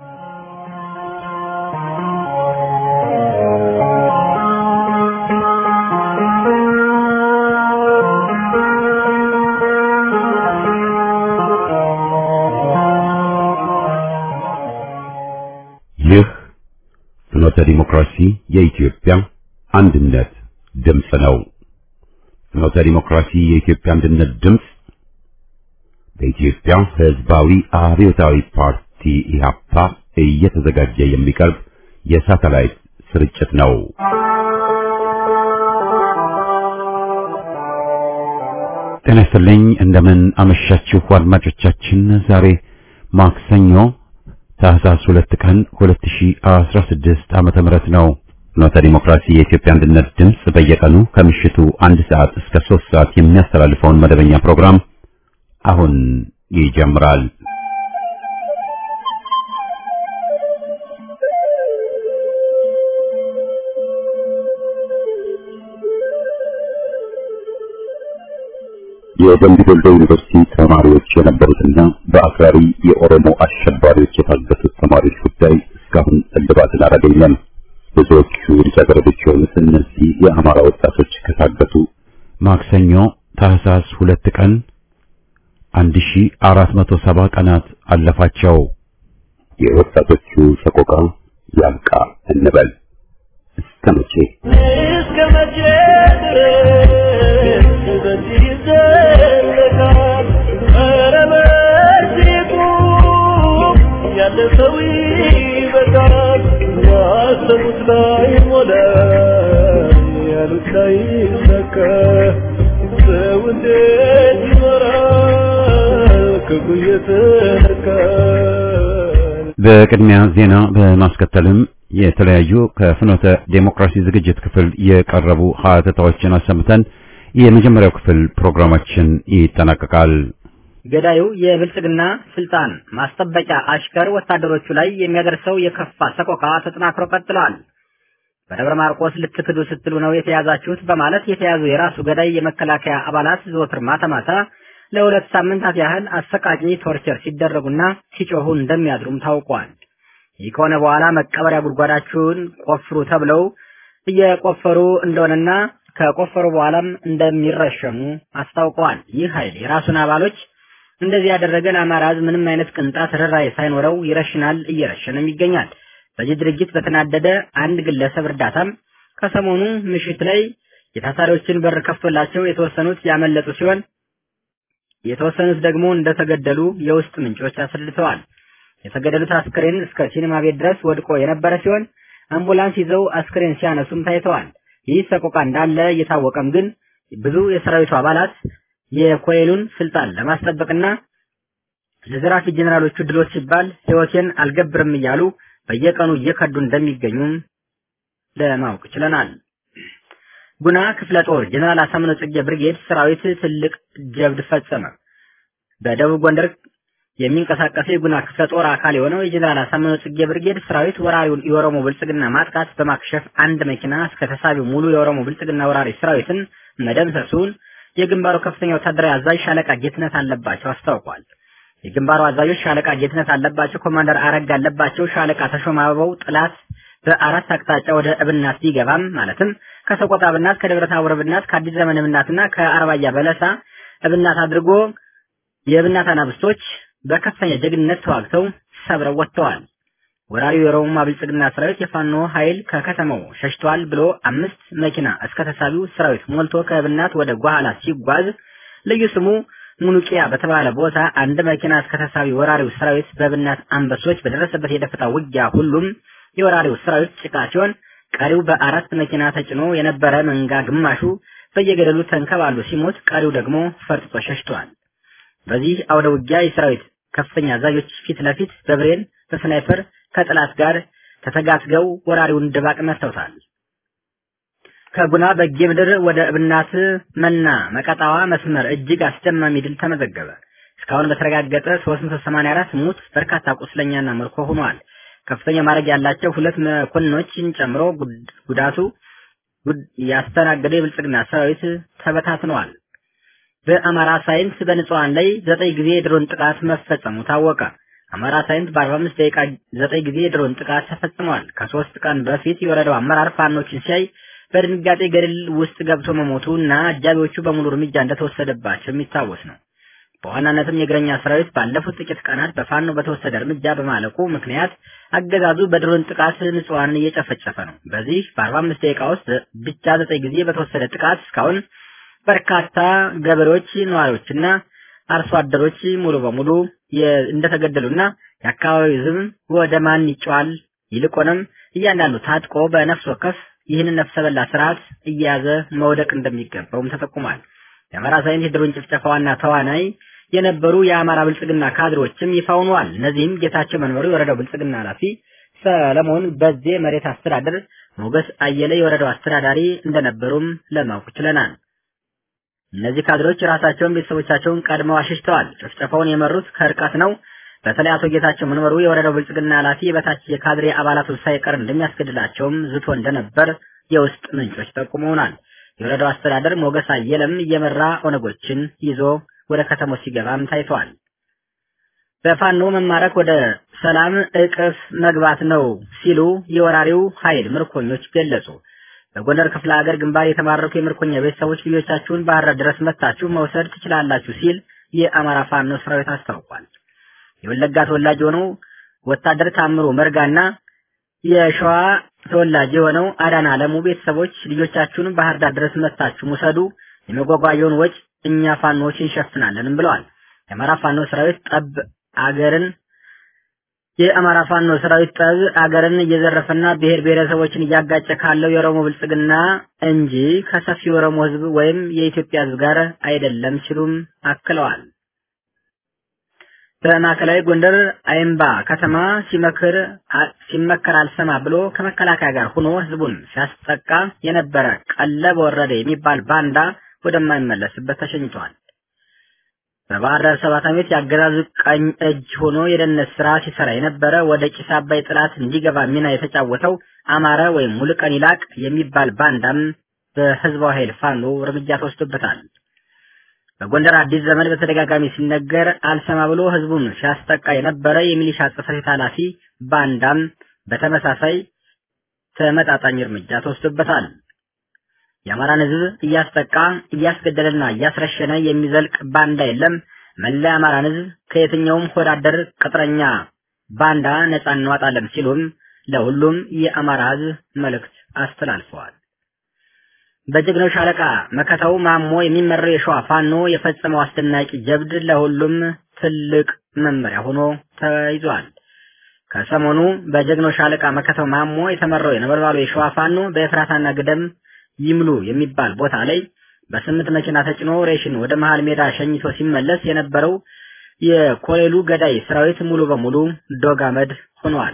ይህ ፍኖተ ዲሞክራሲ የኢትዮጵያ አንድነት ድምፅ ነው። ፍኖተ ዲሞክራሲ የኢትዮጵያ አንድነት ድምፅ በኢትዮጵያ ሕዝባዊ አብዮታዊ ፓርቲ ኢህአፓ እየተዘጋጀ የሚቀርብ የሳተላይት ስርጭት ነው። ጤና ይስጥልኝ። እንደምን አመሻችሁ አድማጮቻችን። ዛሬ ማክሰኞ ታህሳስ ሁለት ቀን 2016 ዓመተ ምህረት ነው። ፍኖተ ዲሞክራሲ የኢትዮጵያ አንድነት ድምፅ በየቀኑ ከምሽቱ አንድ ሰዓት እስከ ሶስት ሰዓት የሚያስተላልፈውን መደበኛ ፕሮግራም አሁን ይጀምራል። የደምቢ ዶሎ ዩኒቨርሲቲ ተማሪዎች የነበሩትና በአክራሪ የኦሮሞ አሸባሪዎች የታገቱት ተማሪዎች ጉዳይ እስካሁን እልባትን አላገኘም። ብዙዎቹ ልጃገረዶች የሆኑት እነዚህ የአማራ ወጣቶች ከታገቱ ማክሰኞ ታህሳስ ሁለት ቀን 1470 ቀናት አለፋቸው። የወጣቶቹ ሰቆቃ ያብቃ እንበል። እስከ መቼ እስከ መቼ ድረስ በዚህ ይዘለቃል? ኧረ በዚህ ቁም፣ ያለ ሰው ይበቃል። ያሰቡት ላይ ሞላ፣ ያሉት ላይ ሰካ። ሰው እንዴት ይኖራል ክፉ እየተነካ? በቅድሚያ ዜና በማስከተልም የተለያዩ ከፍኖተ ዴሞክራሲ ዝግጅት ክፍል የቀረቡ ሀተታዎችን አሰምተን የመጀመሪያው ክፍል ፕሮግራማችን ይጠናቀቃል። ገዳዩ የብልጽግና ስልጣን ማስጠበቂያ አሽከር ወታደሮቹ ላይ የሚያደርሰው የከፋ ሰቆቃ ተጠናክሮ ቀጥሏል። በደብረ ማርቆስ ልትክዱ ስትሉ ነው የተያዛችሁት በማለት የተያዙ የራሱ ገዳይ የመከላከያ አባላት ዘወትር ማታ ማታ ለሁለት ሳምንታት ያህል አሰቃቂ ቶርቸር ሲደረጉና ሲጮሁ እንደሚያድሩም ታውቋል። ይህ ከሆነ በኋላ መቀበሪያ ጉድጓዳችሁን ቆፍሩ ተብለው እየቆፈሩ እንደሆነና ከቆፈሩ በኋላም እንደሚረሸኑ አስታውቀዋል። ይህ ኃይል የራሱን አባሎች እንደዚህ ያደረገ ለአማራ ሕዝብ ምንም አይነት ቅንጣት ርኅራኄ ሳይኖረው ይረሽናል፣ እየረሸንም ይገኛል። በዚህ ድርጊት በተናደደ አንድ ግለሰብ እርዳታም ከሰሞኑ ምሽት ላይ የታሳሪዎችን በር ከፍቶላቸው የተወሰኑት ያመለጡ ሲሆን የተወሰኑት ደግሞ እንደተገደሉ የውስጥ ምንጮች አስረድተዋል። የተገደሉት አስክሬን እስከ ሲኒማ ቤት ድረስ ወድቆ የነበረ ሲሆን አምቡላንስ ይዘው አስክሬን ሲያነሱም ታይተዋል። ይህ ሰቆቃ እንዳለ እየታወቀም ግን ብዙ የሰራዊቱ አባላት የኮሎኔሉን ስልጣን ለማስጠበቅና ለዘራፊ ጄኔራሎቹ ድሎች ሲባል ሕይወቴን አልገብርም እያሉ በየቀኑ እየከዱ እንደሚገኙም ለማወቅ ችለናል። ጉና ክፍለ ጦር ጀነራል አሳምነው ጽጌ ብርጌድ ሰራዊት ትልቅ ጀብድ ፈጸመ። በደቡብ ጎንደር የሚንቀሳቀሰው የጉና ክፍለ ጦር አካል የሆነው የጀነራል አሳምነው ጽጌ ብርጌድ ሰራዊት ወራሪውን የኦሮሞ ብልጽግና ማጥቃት በማክሸፍ አንድ መኪና እስከ ተሳቢው ሙሉ የኦሮሞ ብልጽግና ወራሪ ሰራዊትን መደምሰሱን የግንባሩ ከፍተኛ ወታደራዊ አዛዥ ሻለቃ ጌትነት አለባቸው አስታውቋል። የግንባሩ አዛዦች ሻለቃ ጌትነት አለባቸው፣ ኮማንደር አረጋ አለባቸው፣ ሻለቃ ተሾመ አበባው ጥላት በአራት አቅጣጫ ወደ እብናት ቢገባም ማለትም ከሰቆጣ እብናት፣ ከደብረ ታቦር እብናት፣ ከአዲስ ዘመን እብናትና ከአርባያ በለሳ እብናት አድርጎ የእብናት አናብስቶች በከፍተኛ ጀግንነት ተዋግተው ሰብረው ወጥተዋል። ወራሪው የኦሮሞማ ብልጽግና ሰራዊት የፋኖ ኃይል ከከተማው ሸሽቷል ብሎ አምስት መኪና እስከ ተሳቢው ሰራዊት ሞልቶ ከእብናት ወደ ጓhala ሲጓዝ ልዩ ስሙ ሙኑቂያ በተባለ ቦታ አንድ መኪና እስከ ተሳቢ ወራሪው ሰራዊት በእብናት አንበሶች በደረሰበት የደፈጣ ውጊያ ሁሉም የወራሪው ሰራዊት ጭቃ ሲሆን ቀሪው በአራት መኪና ተጭኖ የነበረ መንጋ ግማሹ በየገደሉ ተንከባሉ ሲሞት፣ ቀሪው ደግሞ ፈርጥጦ ሸሽቷል። በዚህ አውደ ውጊያ የሰራዊት ከፍተኛ አዛዦች ፊት ለፊት በብሬን በስናይፐር ከጠላት ጋር ተተጋትገው ወራሪውን ድባቅ መተውታል። ከጉና በጌ ምድር ወደ እብናት መና መቀጣዋ መስመር እጅግ አስደማሚ ድል ተመዘገበ። እስካሁን በተረጋገጠ 384 ሙት፣ በርካታ ቁስለኛና ምርኮ ሆኗል። ከፍተኛ ማድረግ ያላቸው ሁለት መኮንኖችን ጨምሮ ጉዳቱ ያስተናገደ የብልጽግና ሰራዊት ተበታትነዋል። በአማራ ሳይንስ በንጹሃን ላይ ዘጠኝ ጊዜ የድሮን ጥቃት መፈጸሙ ታወቀ። አማራ ሳይንት በ45 ደቂቃ ዘጠኝ ጊዜ የድሮን ጥቃት ተፈጽሟል። ከሶስት ቀን በፊት የወረዳው አመራር ፋኖችን ሲያይ በድንጋጤ ገደል ውስጥ ገብቶ መሞቱ እና አጃቢዎቹ በሙሉ እርምጃ እንደተወሰደባቸው የሚታወስ ነው። በዋናነትም የእግረኛ ሰራዊት ባለፉት ጥቂት ቀናት በፋኖ በተወሰደ እርምጃ በማለቁ ምክንያት አገዛዙ በድሮን ጥቃት ንጹሐንን እየጨፈጨፈ ነው። በዚህ በ45 ደቂቃ ውስጥ ብቻ ዘጠኝ ጊዜ በተወሰደ ጥቃት እስካሁን በርካታ ገበሬዎች፣ ነዋሪዎችና አርሶ አደሮች ሙሉ በሙሉ እንደተገደሉና የአካባቢው ሕዝብ ወደ ማን ይጨዋል ይልቁንም እያንዳንዱ ታጥቆ በነፍስ ወከፍ ይህንን ነፍሰ በላ ስርዓት እየያዘ መውደቅ እንደሚገባውም ተጠቁሟል። የአማራ ሳይንስ የድሮን ጭፍጨፋ ዋና ተዋናይ የነበሩ የአማራ ብልጽግና ካድሮችም ይፋ ሆነዋል። እነዚህም ጌታቸው መንበሩ የወረዳው ብልጽግና ኃላፊ፣ ሰለሞን በዜ መሬት አስተዳደር፣ ሞገስ አየለ የወረዳው አስተዳዳሪ እንደነበሩም ለማወቅ ችለናል። እነዚህ ካድሮች ራሳቸውን ቤተሰቦቻቸውን ቀድመው አሸሽተዋል። ጭፍጨፋውን የመሩት ከርቀት ነው። በተለይ አቶ ጌታቸው መንበሩ የወረዳው ብልጽግና ኃላፊ የበታች የካድሬ አባላቱ ሳይቀር እንደሚያስገድላቸውም ዝቶ እንደነበር የውስጥ ምንጮች ጠቁመውናል። የወረዳው አስተዳደር ሞገስ አየለም እየመራ ኦነጎችን ይዞ ወደ ከተሞች ሲገባም ታይተዋል። በፋኖ መማረክ ወደ ሰላም እቅፍ መግባት ነው ሲሉ የወራሪው ኃይል ምርኮኞች ገለጹ። በጎንደር ክፍለ ሀገር ግንባር የተማረኩ የምርኮኛ ቤተሰቦች ልጆቻችሁን ባህር ዳር ድረስ መታችሁ መውሰድ ትችላላችሁ ሲል የአማራ ፋኖ ሰራዊት አስታውቋል። የወለጋ ተወላጅ የሆነው ወታደር ታምሩ መርጋና የሸዋ ተወላጅ የሆነው አዳና አለሙ ቤተሰቦች ልጆቻችሁን ባህር ዳር ድረስ መታችሁ ውሰዱ፣ የመጓጓዣውን ወጪ እኛ ፋኖዎች እንሸፍናለንም ብለዋል። የአማራ ፋኖ ሰራዊት ጠብ አገርን የአማራ ፋኖ ሰራዊት ጠብ አገርን እየዘረፈና ብሔር ብሔረሰቦችን እያጋጨ ካለው የኦሮሞ ብልጽግና እንጂ ከሰፊ የኦሮሞ ሕዝብ ወይም የኢትዮጵያ ሕዝብ ጋር አይደለም ሲሉም አክለዋል። በማዕከላዊ ጎንደር አይምባ ከተማ ሲመክር ሲመከር አልሰማ ብሎ ከመከላከያ ጋር ሆኖ ህዝቡን ሲያስጠቃ የነበረ ቀለብ ወረደ የሚባል ባንዳ ወደማይመለስበት ተሸኝቷል። በባህር ዳር ሰባት ዓመት የአገዛዙ ቀኝ እጅ ሆኖ የደህንነት ስራ ሲሰራ የነበረ ወደ ጭስ አባይ ጥላት እንዲገባ ሚና የተጫወተው አማረ ወይም ሙሉቀን ይላቅ የሚባል ባንዳም በህዝባዊ ኃይል ፋኖ እርምጃ ተወስዶበታል። በጎንደር አዲስ ዘመን በተደጋጋሚ ሲነገር አልሰማ ብሎ ህዝቡን ሲያስጠቃ የነበረ የሚሊሻ ጽሕፈት ቤት ኃላፊ ባንዳም በተመሳሳይ ተመጣጣኝ እርምጃ ተወስዶበታል። የአማራን ህዝብ እያስጠቃ እያስገደለና እያስረሸነ የሚዘልቅ ባንዳ የለም። መላ የአማራን ህዝብ ከየትኛውም ሆዳደር ቅጥረኛ ባንዳ ነጻ እንዋጣለን ሲሉም ለሁሉም የአማራ ህዝብ መልእክት አስተላልፈዋል። በጀግናው ሻለቃ መከታው ማሞ የሚመራው የሸዋ ፋኖ የፈጸመው አስደናቂ ጀብድ ለሁሉም ትልቅ መመሪያ ሆኖ ተይዟል። ከሰሞኑ በጀግናው ሻለቃ መከታው ማሞ የተመራው የነበልባሉ የሸዋ ፋኖ በኤፍራታና ግደም ይምሉ የሚባል ቦታ ላይ በስምንት መኪና ተጭኖ ሬሽን ወደ መሃል ሜዳ ሸኝቶ ሲመለስ የነበረው የኮሌሉ ገዳይ ሰራዊት ሙሉ በሙሉ ዶግ አመድ ሆኗል።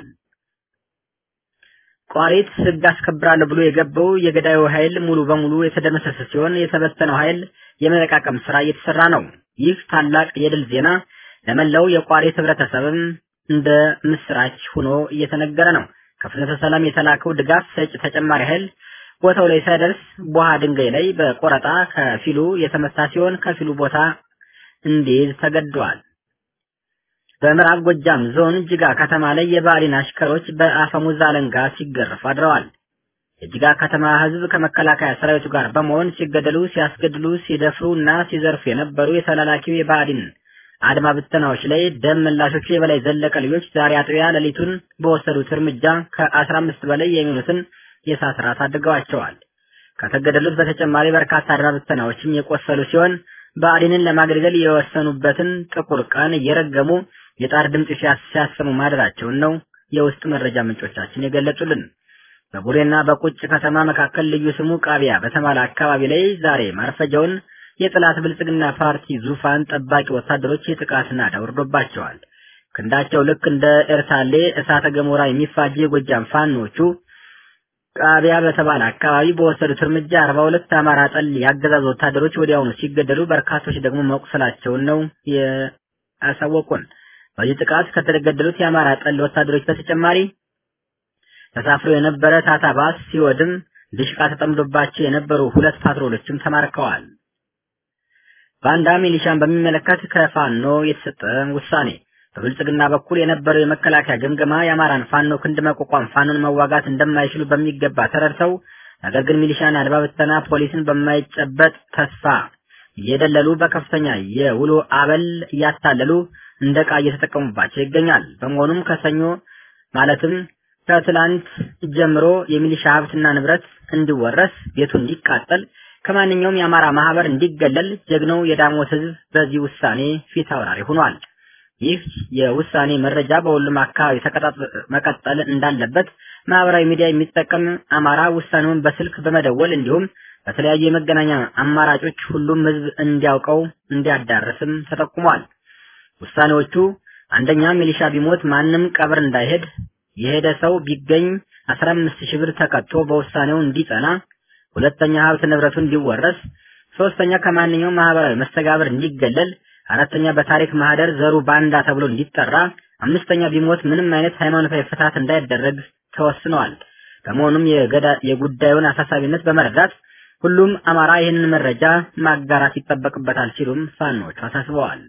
ቋሪት ህግ አስከብራለሁ ብሎ የገባው የገዳዩ ኃይል ሙሉ በሙሉ የተደመሰሰ ሲሆን የተበተነው ኃይል የመለቃቀም ስራ እየተሰራ ነው። ይህ ታላቅ የድል ዜና ለመላው የቋሪት ህብረተሰብም እንደ ምስራች ሆኖ እየተነገረ ነው። ከፍኖተ ሰላም የተላከው ድጋፍ ሰጭ ተጨማሪ ኃይል ቦታው ላይ ሳይደርስ ቦሃ ድንጋይ ላይ በቆረጣ ከፊሉ የተመታ ሲሆን ከፊሉ ቦታ እንዲይዝ ተገደዋል። በምዕራብ ጎጃም ዞን ጅጋ ከተማ ላይ የባዕሊን አሽከሮች በአፈሙዝ አለንጋ ሲገረፉ አድረዋል። የጅጋ ከተማ ህዝብ ከመከላከያ ሰራዊቱ ጋር በመሆን ሲገደሉ፣ ሲያስገድሉ፣ ሲደፍሩ እና ሲዘርፉ የነበሩ የተላላኪው የባዕሊን አድማ ብተናዎች ላይ ደም መላሾቹ የበላይ ዘለቀ ልጆች ዛሬ አጥቢያ ሌሊቱን በወሰዱት እርምጃ ከአስራ አምስት በላይ የሚሆኑትን የእሳት ራት አድርገዋቸዋል። ከተገደሉት በተጨማሪ በርካታ አድማ ብተናዎችም የቆሰሉ ሲሆን ብአዴንን ለማገልገል የወሰኑበትን ጥቁር ቀን እየረገሙ የጣር ድምፅ ሲያሰሙ ማደራቸውን ነው የውስጥ መረጃ ምንጮቻችን የገለጹልን። በቡሬና በቁጭ ከተማ መካከል ልዩ ስሙ ቃቢያ በተባለ አካባቢ ላይ ዛሬ ማርፈጃውን የጥላት ብልጽግና ፓርቲ ዙፋን ጠባቂ ወታደሮች የጥቃት ናዳ ወርዶባቸዋል። ክንዳቸው ልክ እንደ ኤርታሌ እሳተ ገሞራ የሚፋጅ የጎጃም ፋኖቹ ቃቢያ በተባለ አካባቢ በወሰዱት እርምጃ አርባ ሁለት አማራ ጠል የአገዛዝ ወታደሮች ወዲያውኑ ሲገደሉ በርካቶች ደግሞ መቁሰላቸውን ነው ያሳወቁን። በዚህ ጥቃት ከተገደሉት የአማራ ጠል ወታደሮች በተጨማሪ ተሳፍሮ የነበረ ታታ ባስ ሲወድም ድሽቃ ተጠምዶባቸው የነበሩ ሁለት ፓትሮሎችም ተማርከዋል። ባንዳ ሚሊሻን በሚመለከት ከፋኖ የተሰጠ ውሳኔ በብልጽግና በኩል የነበረው የመከላከያ ግምገማ የአማራን ፋኖ ክንድ መቋቋም ፋኖን መዋጋት እንደማይችሉ በሚገባ ተረድተው ነገር ግን ሚሊሻና አድማ ብተና ፖሊስን በማይጨበጥ ተስፋ እየደለሉ በከፍተኛ የውሎ አበል እያታለሉ እንደ ዕቃ እየተጠቀሙባቸው ይገኛል። በመሆኑም ከሰኞ ማለትም ከትላንት ጀምሮ የሚሊሻ ሀብትና ንብረት እንዲወረስ፣ ቤቱ እንዲቃጠል፣ ከማንኛውም የአማራ ማህበር እንዲገለል ጀግናው የዳሞት ህዝብ በዚህ ውሳኔ ፊት አውራሪ ሆኗል። ይህ የውሳኔ መረጃ በሁሉም አካባቢ መቀጠል እንዳለበት ማህበራዊ ሚዲያ የሚጠቀም አማራ ውሳኔውን በስልክ በመደወል እንዲሁም በተለያዩ የመገናኛ አማራጮች ሁሉም ህዝብ እንዲያውቀው እንዲያዳርስም ተጠቁሟል። ውሳኔዎቹ አንደኛ ሚሊሻ ቢሞት ማንም ቀብር እንዳይሄድ፣ የሄደ ሰው ቢገኝ 15 ሺህ ብር ተቀጥቶ በውሳኔው እንዲጸና፣ ሁለተኛ ሀብት ንብረቱ እንዲወረስ፣ ሶስተኛ ከማንኛውም ማህበራዊ መስተጋብር እንዲገለል፣ አራተኛ በታሪክ ማህደር ዘሩ ባንዳ ተብሎ እንዲጠራ፣ አምስተኛ ቢሞት ምንም አይነት ሃይማኖታዊ ፍትሐት እንዳይደረግ ተወስነዋል። በመሆኑም የጉዳዩን አሳሳቢነት በመረዳት ሁሉም አማራ ይህንን መረጃ ማጋራት ይጠበቅበታል ሲሉም ፋኖቹ አሳስበዋል።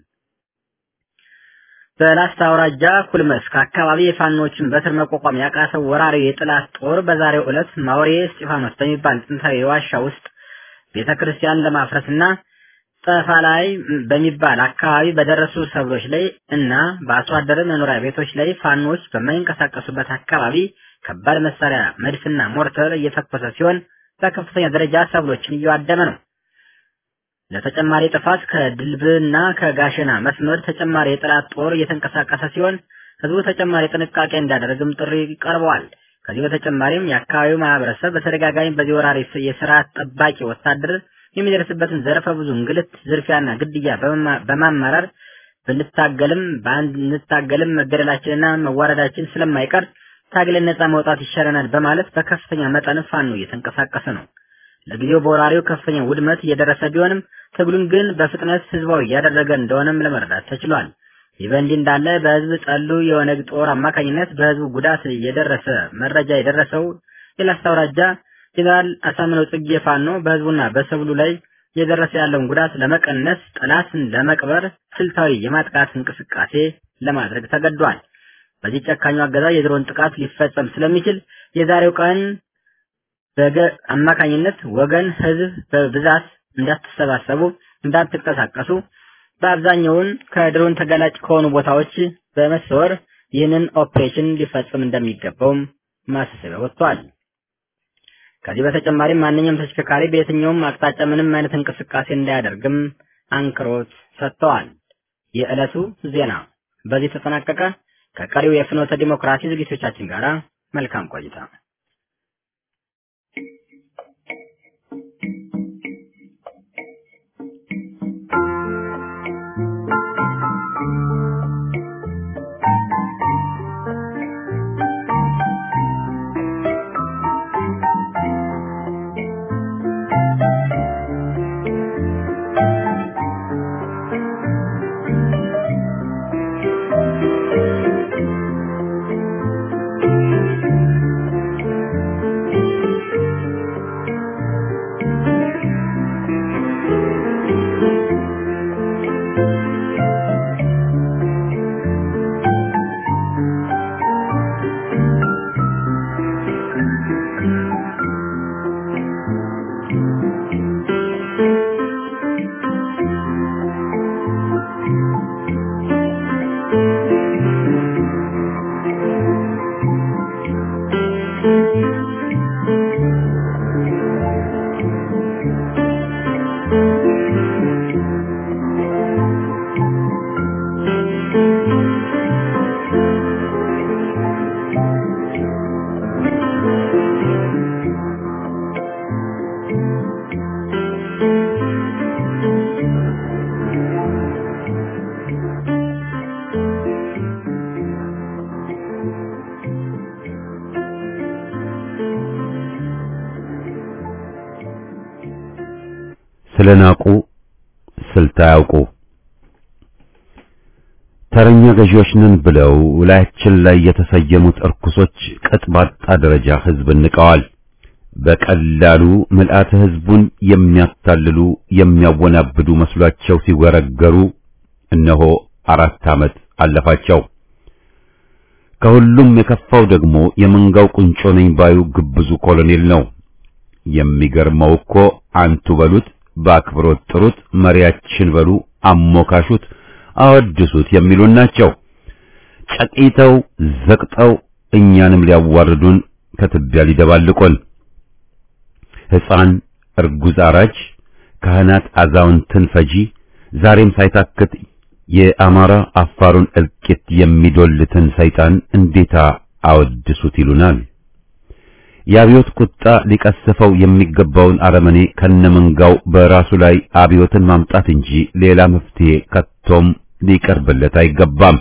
በላስታ አውራጃ ኩልመስክ አካባቢ የፋኖችን በትር መቋቋም ያቃተው ወራሪው የጥላት ጦር በዛሬው ዕለት ማውሬ እስጢፋኖስ በሚባል ጥንታዊ ዋሻ ውስጥ ቤተ ክርስቲያን ለማፍረስና ጠፋ ላይ በሚባል አካባቢ በደረሱ ሰብሎች ላይ እና በአርሶ አደር መኖሪያ ቤቶች ላይ ፋኖች በማይንቀሳቀሱበት አካባቢ ከባድ መሳሪያ መድፍና ሞርተር እየተኮሰ ሲሆን በከፍተኛ ደረጃ ሰብሎችን እያዋደመ ነው። ለተጨማሪ ጥፋት ከድልብና ከጋሸና መስመር ተጨማሪ የጠላት ጦር እየተንቀሳቀሰ ሲሆን ህዝቡ ተጨማሪ ጥንቃቄ እንዲያደርግም ጥሪ ቀርበዋል። ከዚህ በተጨማሪም የአካባቢው ማህበረሰብ በተደጋጋሚ በዚህ ወራሪ የስርዓት ጠባቂ ወታደር የሚደርስበትን ዘርፈ ብዙ እንግልት፣ ዝርፊያና ግድያ በማማረር ብንታገልም ባንታገልም መገደላችንና መዋረዳችን ስለማይቀር ታግለን ነጻ መውጣት ይሻለናል በማለት በከፍተኛ መጠን ፋኖ እየተንቀሳቀሰ ነው። ለጊዜው በወራሪው ከፍተኛ ውድመት እየደረሰ ቢሆንም ትግሉን ግን በፍጥነት ህዝባዊ እያደረገ እንደሆነም ለመረዳት ተችሏል። ይህ በእንዲህ እንዳለ በህዝብ ጠሉ የኦነግ ጦር አማካኝነት በህዝቡ ጉዳት የደረሰ መረጃ የደረሰው የላስታ አውራጃ ጄኔራል አሳምነው ጽጌ ፋኖ በህዝቡና በሰብሉ ላይ የደረሰ ያለውን ጉዳት ለመቀነስ ጠላትን ለመቅበር ስልታዊ የማጥቃት እንቅስቃሴ ለማድረግ ተገዷል። በዚህ ጨካኙ አገዛዝ የድሮን ጥቃት ሊፈጸም ስለሚችል የዛሬው ቀን በገ አማካኝነት ወገን ህዝብ በብዛት እንዳትሰባሰቡ፣ እንዳትንቀሳቀሱ በአብዛኛውን ከድሮን ተጋላጭ ከሆኑ ቦታዎች በመሰወር ይህንን ኦፕሬሽን ሊፈጽም እንደሚገባውም ማሳሰቢያ ወጥቷል። ከዚህ በተጨማሪም ማንኛውም ተሽከርካሪ በየትኛውም አቅጣጫ ምንም አይነት እንቅስቃሴ እንዳያደርግም አንክሮት ሰጥተዋል። የዕለቱ ዜና በዚህ ተጠናቀቀ። ከቀሪው የፍኖተ ዲሞክራሲ ዝግጅቶቻችን ጋር መልካም ቆይታ። ስለናቁ ስልት አያውቁ ተረኛ ገዢዎች ነን ብለው ላያችን ላይ የተሰየሙት እርኩሶች ቅጥ ባጣ ደረጃ ህዝብን ንቀዋል። በቀላሉ ምልአተ ህዝቡን የሚያታልሉ የሚያወናብዱ መስሏቸው ሲወረገሩ እነሆ አራት ዓመት አለፋቸው። ከሁሉም የከፋው ደግሞ የመንጋው ቁንጮ ነኝ ባዩ ግብዙ ኮሎኔል ነው። የሚገርመው እኮ አንቱ በሉት፣ በአክብሮት ጥሩት፣ መሪያችን በሉ፣ አሞካሹት፣ አወድሱት የሚሉን ናቸው። ጨቂተው ዘቅጠው እኛንም ሊያዋርዱን ከትቢያ ሊደባልቁን ሕፃን እርጉዝ አራጅ ካህናት አዛውንትን ፈጂ ዛሬም ሳይታክት የአማራ አፋሩን እልቂት የሚዶልትን ሰይጣን እንዴታ አወድሱት ይሉናል። የአብዮት ቁጣ ሊቀስፈው የሚገባውን አረመኔ ከነመንጋው በራሱ ላይ አብዮትን ማምጣት እንጂ ሌላ መፍትሄ ከቶም ሊቀርብለት አይገባም።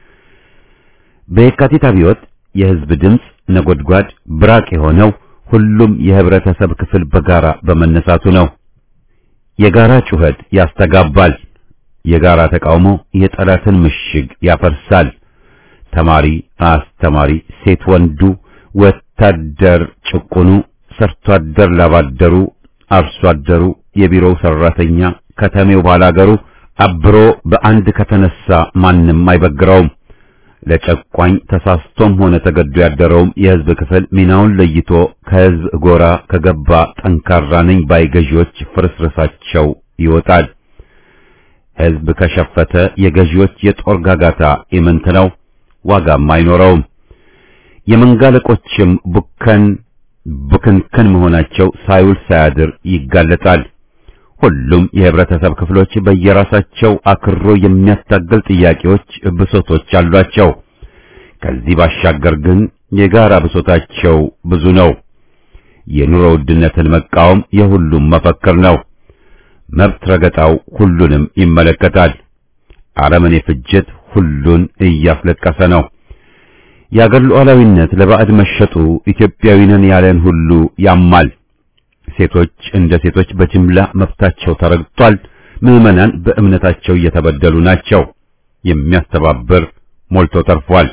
በየካቲት አብዮት የሕዝብ ድምፅ ነጎድጓድ ብራቅ የሆነው ሁሉም የህብረተሰብ ክፍል በጋራ በመነሳቱ ነው። የጋራ ጩኸት ያስተጋባል። የጋራ ተቃውሞ የጠላትን ምሽግ ያፈርሳል። ተማሪ፣ አስተማሪ፣ ሴት ወንዱ፣ ወታደር ጭቁኑ፣ ሰርቶ አደር ላባደሩ፣ አርሶ አደሩ፣ የቢሮው ሰራተኛ፣ ከተሜው ባላገሩ አብሮ በአንድ ከተነሳ ማንም አይበግረውም። ለጨቋኝ ተሳስቶም ሆነ ተገዶ ያደረውም የህዝብ ክፍል ሚናውን ለይቶ ከህዝብ ጎራ ከገባ ጠንካራ ነኝ ባይ ገዢዎች ፍርስርሳቸው ይወጣል። ህዝብ ከሸፈተ የገዢዎች የጦር ጋጋታ ኢምንት ነው፣ ዋጋም አይኖረውም። የመንጋ አለቆችም ቡከን ቡክንክን መሆናቸው ሳይውል ሳያድር ይጋለጣል። ሁሉም የህብረተሰብ ክፍሎች በየራሳቸው አክሮ የሚያታገል ጥያቄዎች፣ ብሶቶች አሏቸው። ከዚህ ባሻገር ግን የጋራ ብሶታቸው ብዙ ነው። የኑሮ ውድነትን መቃወም የሁሉም መፈክር ነው። መብት ረገጣው ሁሉንም ይመለከታል። አረመኔ ፍጅት ሁሉን እያስለቀሰ ነው። የአገር ሉዓላዊነት ለባዕድ መሸጡ ኢትዮጵያዊ ነን ያለን ሁሉ ያማል። ሴቶች እንደ ሴቶች በጅምላ መብታቸው ተረግጧል። ምዕመናን በእምነታቸው እየተበደሉ ናቸው። የሚያስተባብር ሞልቶ ተርፏል።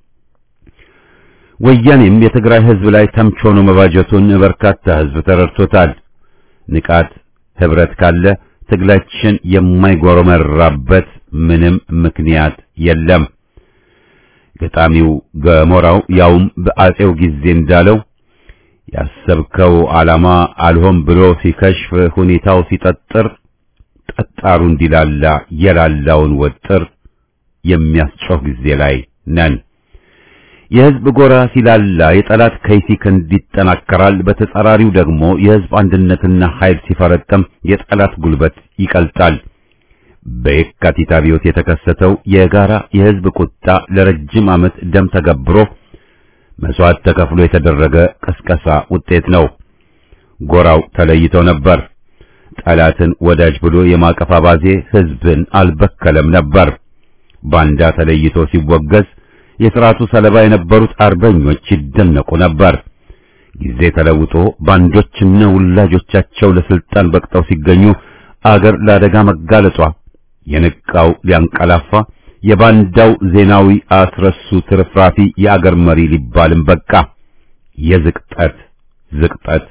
ወያኔም የትግራይ ህዝብ ላይ ተምች ሆኖ መባጀቱን በርካታ ህዝብ ተረድቶታል። ንቃት ህብረት ካለ ትግላችን የማይጎረመራበት ምንም ምክንያት የለም። ገጣሚው ገሞራው ያውም በአጼው ጊዜ እንዳለው ያሰብከው ዓላማ አልሆን ብሎ ሲከሽፍ ሁኔታው ሲጠጥር ጠጣሩ እንዲላላ የላላውን ወጥር የሚያስጮህ ጊዜ ላይ ነን። የህዝብ ጎራ ሲላላ የጠላት ከይሲ ክንድ ይጠናከራል። በተጻራሪው ደግሞ የህዝብ አንድነትና ኃይል ሲፈረጠም የጠላት ጉልበት ይቀልጣል። በየካቲት አብዮት የተከሰተው የጋራ የህዝብ ቁጣ ለረጅም ዓመት ደም ተገብሮ መስዋዕት ተከፍሎ የተደረገ ቀስቀሳ ውጤት ነው። ጎራው ተለይቶ ነበር። ጠላትን ወዳጅ ብሎ የማቀፍ አባዜ ህዝብን አልበከለም ነበር። ባንዳ ተለይቶ ሲወገዝ የሥርዓቱ ሰለባ የነበሩት አርበኞች ይደነቁ ነበር። ጊዜ ተለውጦ ባንዶችና ውላጆቻቸው ለስልጣን በቅጠው ሲገኙ አገር ለአደጋ መጋለጧ የነቃው ሊያንቀላፋ የባንዳው ዜናዊ አስረሱ ትርፍራፊ የአገር መሪ ሊባልም በቃ። የዝቅጠት ዝቅጠት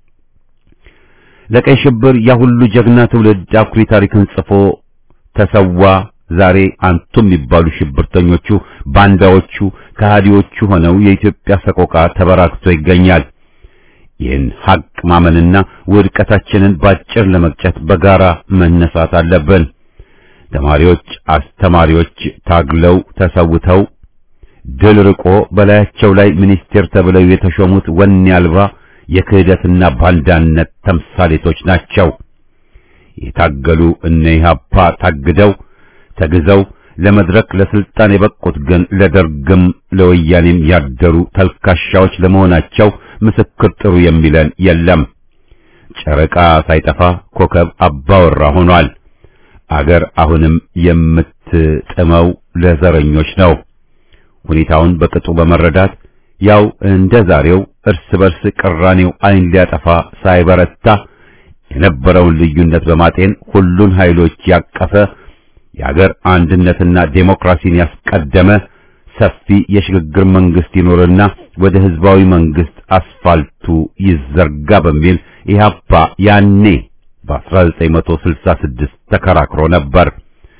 ለቀይ ሽብር ያ ሁሉ ጀግና ትውልድ አኩሪ ታሪክን ጽፎ ተሰዋ። ዛሬ አንቱ የሚባሉ ሽብርተኞቹ ባንዳዎቹ ከሃዲዎቹ ሆነው የኢትዮጵያ ሰቆቃ ተበራክቶ ይገኛል። ይህን ሐቅ ማመንና ውድቀታችንን ባጭር ለመቅጨት በጋራ መነሳት አለብን። ተማሪዎች፣ አስተማሪዎች ታግለው ተሰውተው ድል ርቆ በላያቸው ላይ ሚኒስቴር ተብለው የተሾሙት ወኔ አልባ የክህደትና ባንዳነት ተምሳሌቶች ናቸው። የታገሉ እነ ኢህአፓ ታግደው ተግዘው ለመድረክ ለስልጣን የበቁት ግን ለደርግም ለወያኔም ያደሩ ተልካሻዎች ለመሆናቸው ምስክር ጥሩ የሚለን የለም። ጨረቃ ሳይጠፋ ኮከብ አባወራ ሆኗል። አገር አሁንም የምትጥመው ለዘረኞች ነው። ሁኔታውን በቅጡ በመረዳት ያው እንደ ዛሬው እርስ በርስ ቅራኔው ዓይን ሊያጠፋ ሳይበረታ የነበረውን ልዩነት በማጤን ሁሉን ኃይሎች ያቀፈ የአገር አንድነትና ዴሞክራሲን ያስቀደመ ሰፊ የሽግግር መንግስት ይኖርና ወደ ህዝባዊ መንግስት አስፋልቱ ይዘርጋ በሚል ኢህአፓ ያኔ በ1966 ተከራክሮ ነበር።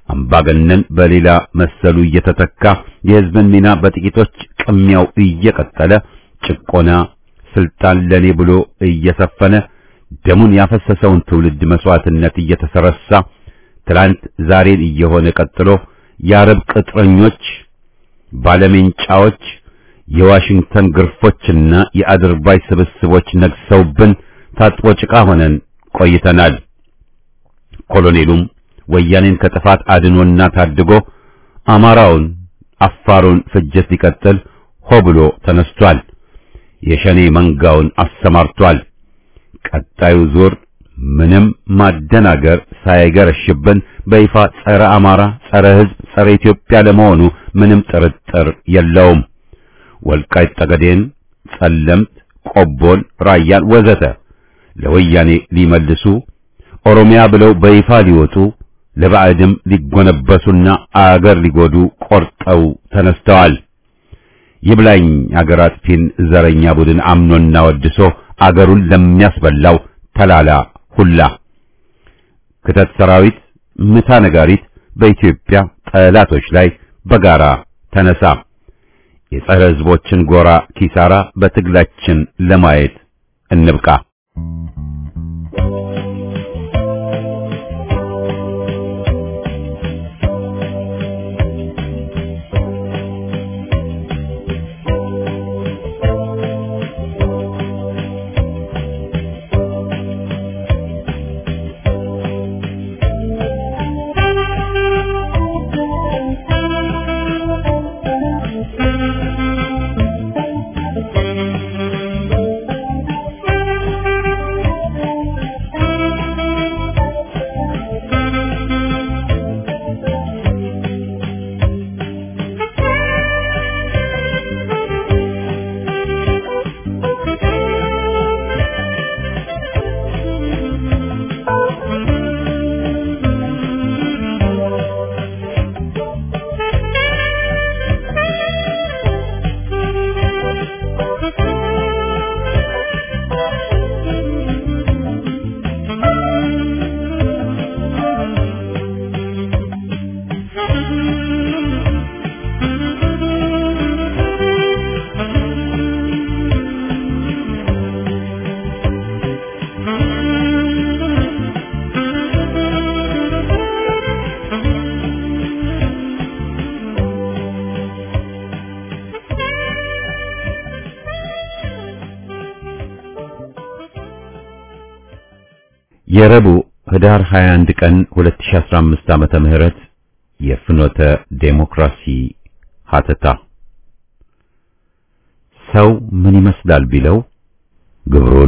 አምባገነን በሌላ መሰሉ እየተተካ የሕዝብን ሚና በጥቂቶች ቅሚያው እየቀጠለ ጭቆና ስልጣን ለኔ ብሎ እየሰፈነ ደሙን ያፈሰሰውን ትውልድ መስዋዕትነት እየተሰረሳ ትላንት ዛሬን እየሆነ ቀጥሎ የአረብ ቅጥረኞች ባለሜንጫዎች የዋሽንግተን ግርፎችና የአድርባይ ስብስቦች ነግሰውብን ታጥቦ ጭቃ ሆነን ቆይተናል። ኮሎኔሉም ወያኔን ከጥፋት አድኖና ታድጎ አማራውን፣ አፋሩን ፍጅት ሊቀጥል ሆ ብሎ ተነስቷል። የሸኔ መንጋውን አሰማርቷል። ቀጣዩ ዙር ምንም ማደናገር ሳይገረሽብን በይፋ ጸረ አማራ፣ ጸረ ሕዝብ፣ ጸረ ኢትዮጵያ ለመሆኑ ምንም ጥርጥር የለውም። ወልቃይት ጠገዴን፣ ጸለምት፣ ቆቦን፣ ራያን ወዘተ ለወያኔ ሊመልሱ ኦሮሚያ ብለው በይፋ ሊወጡ ለባዕድም ሊጎነበሱና አገር ሊጎዱ ቆርጠው ተነስተዋል። ይብላኝ አገር አጥፊን ዘረኛ ቡድን አምኖና ወድሶ አገሩን ለሚያስበላው ተላላ ሁላ ክተት ሰራዊት ምታ ነጋሪት በኢትዮጵያ ጠላቶች ላይ በጋራ ተነሳ። የጸረ ሕዝቦችን ጎራ ኪሳራ በትግላችን ለማየት እንብቃ። የረቡዕ ህዳር 21 ቀን 2015 ዓመተ ምህረት የፍኖተ ዴሞክራሲ ሀተታ ሰው ምን ይመስላል ቢለው ግብሩን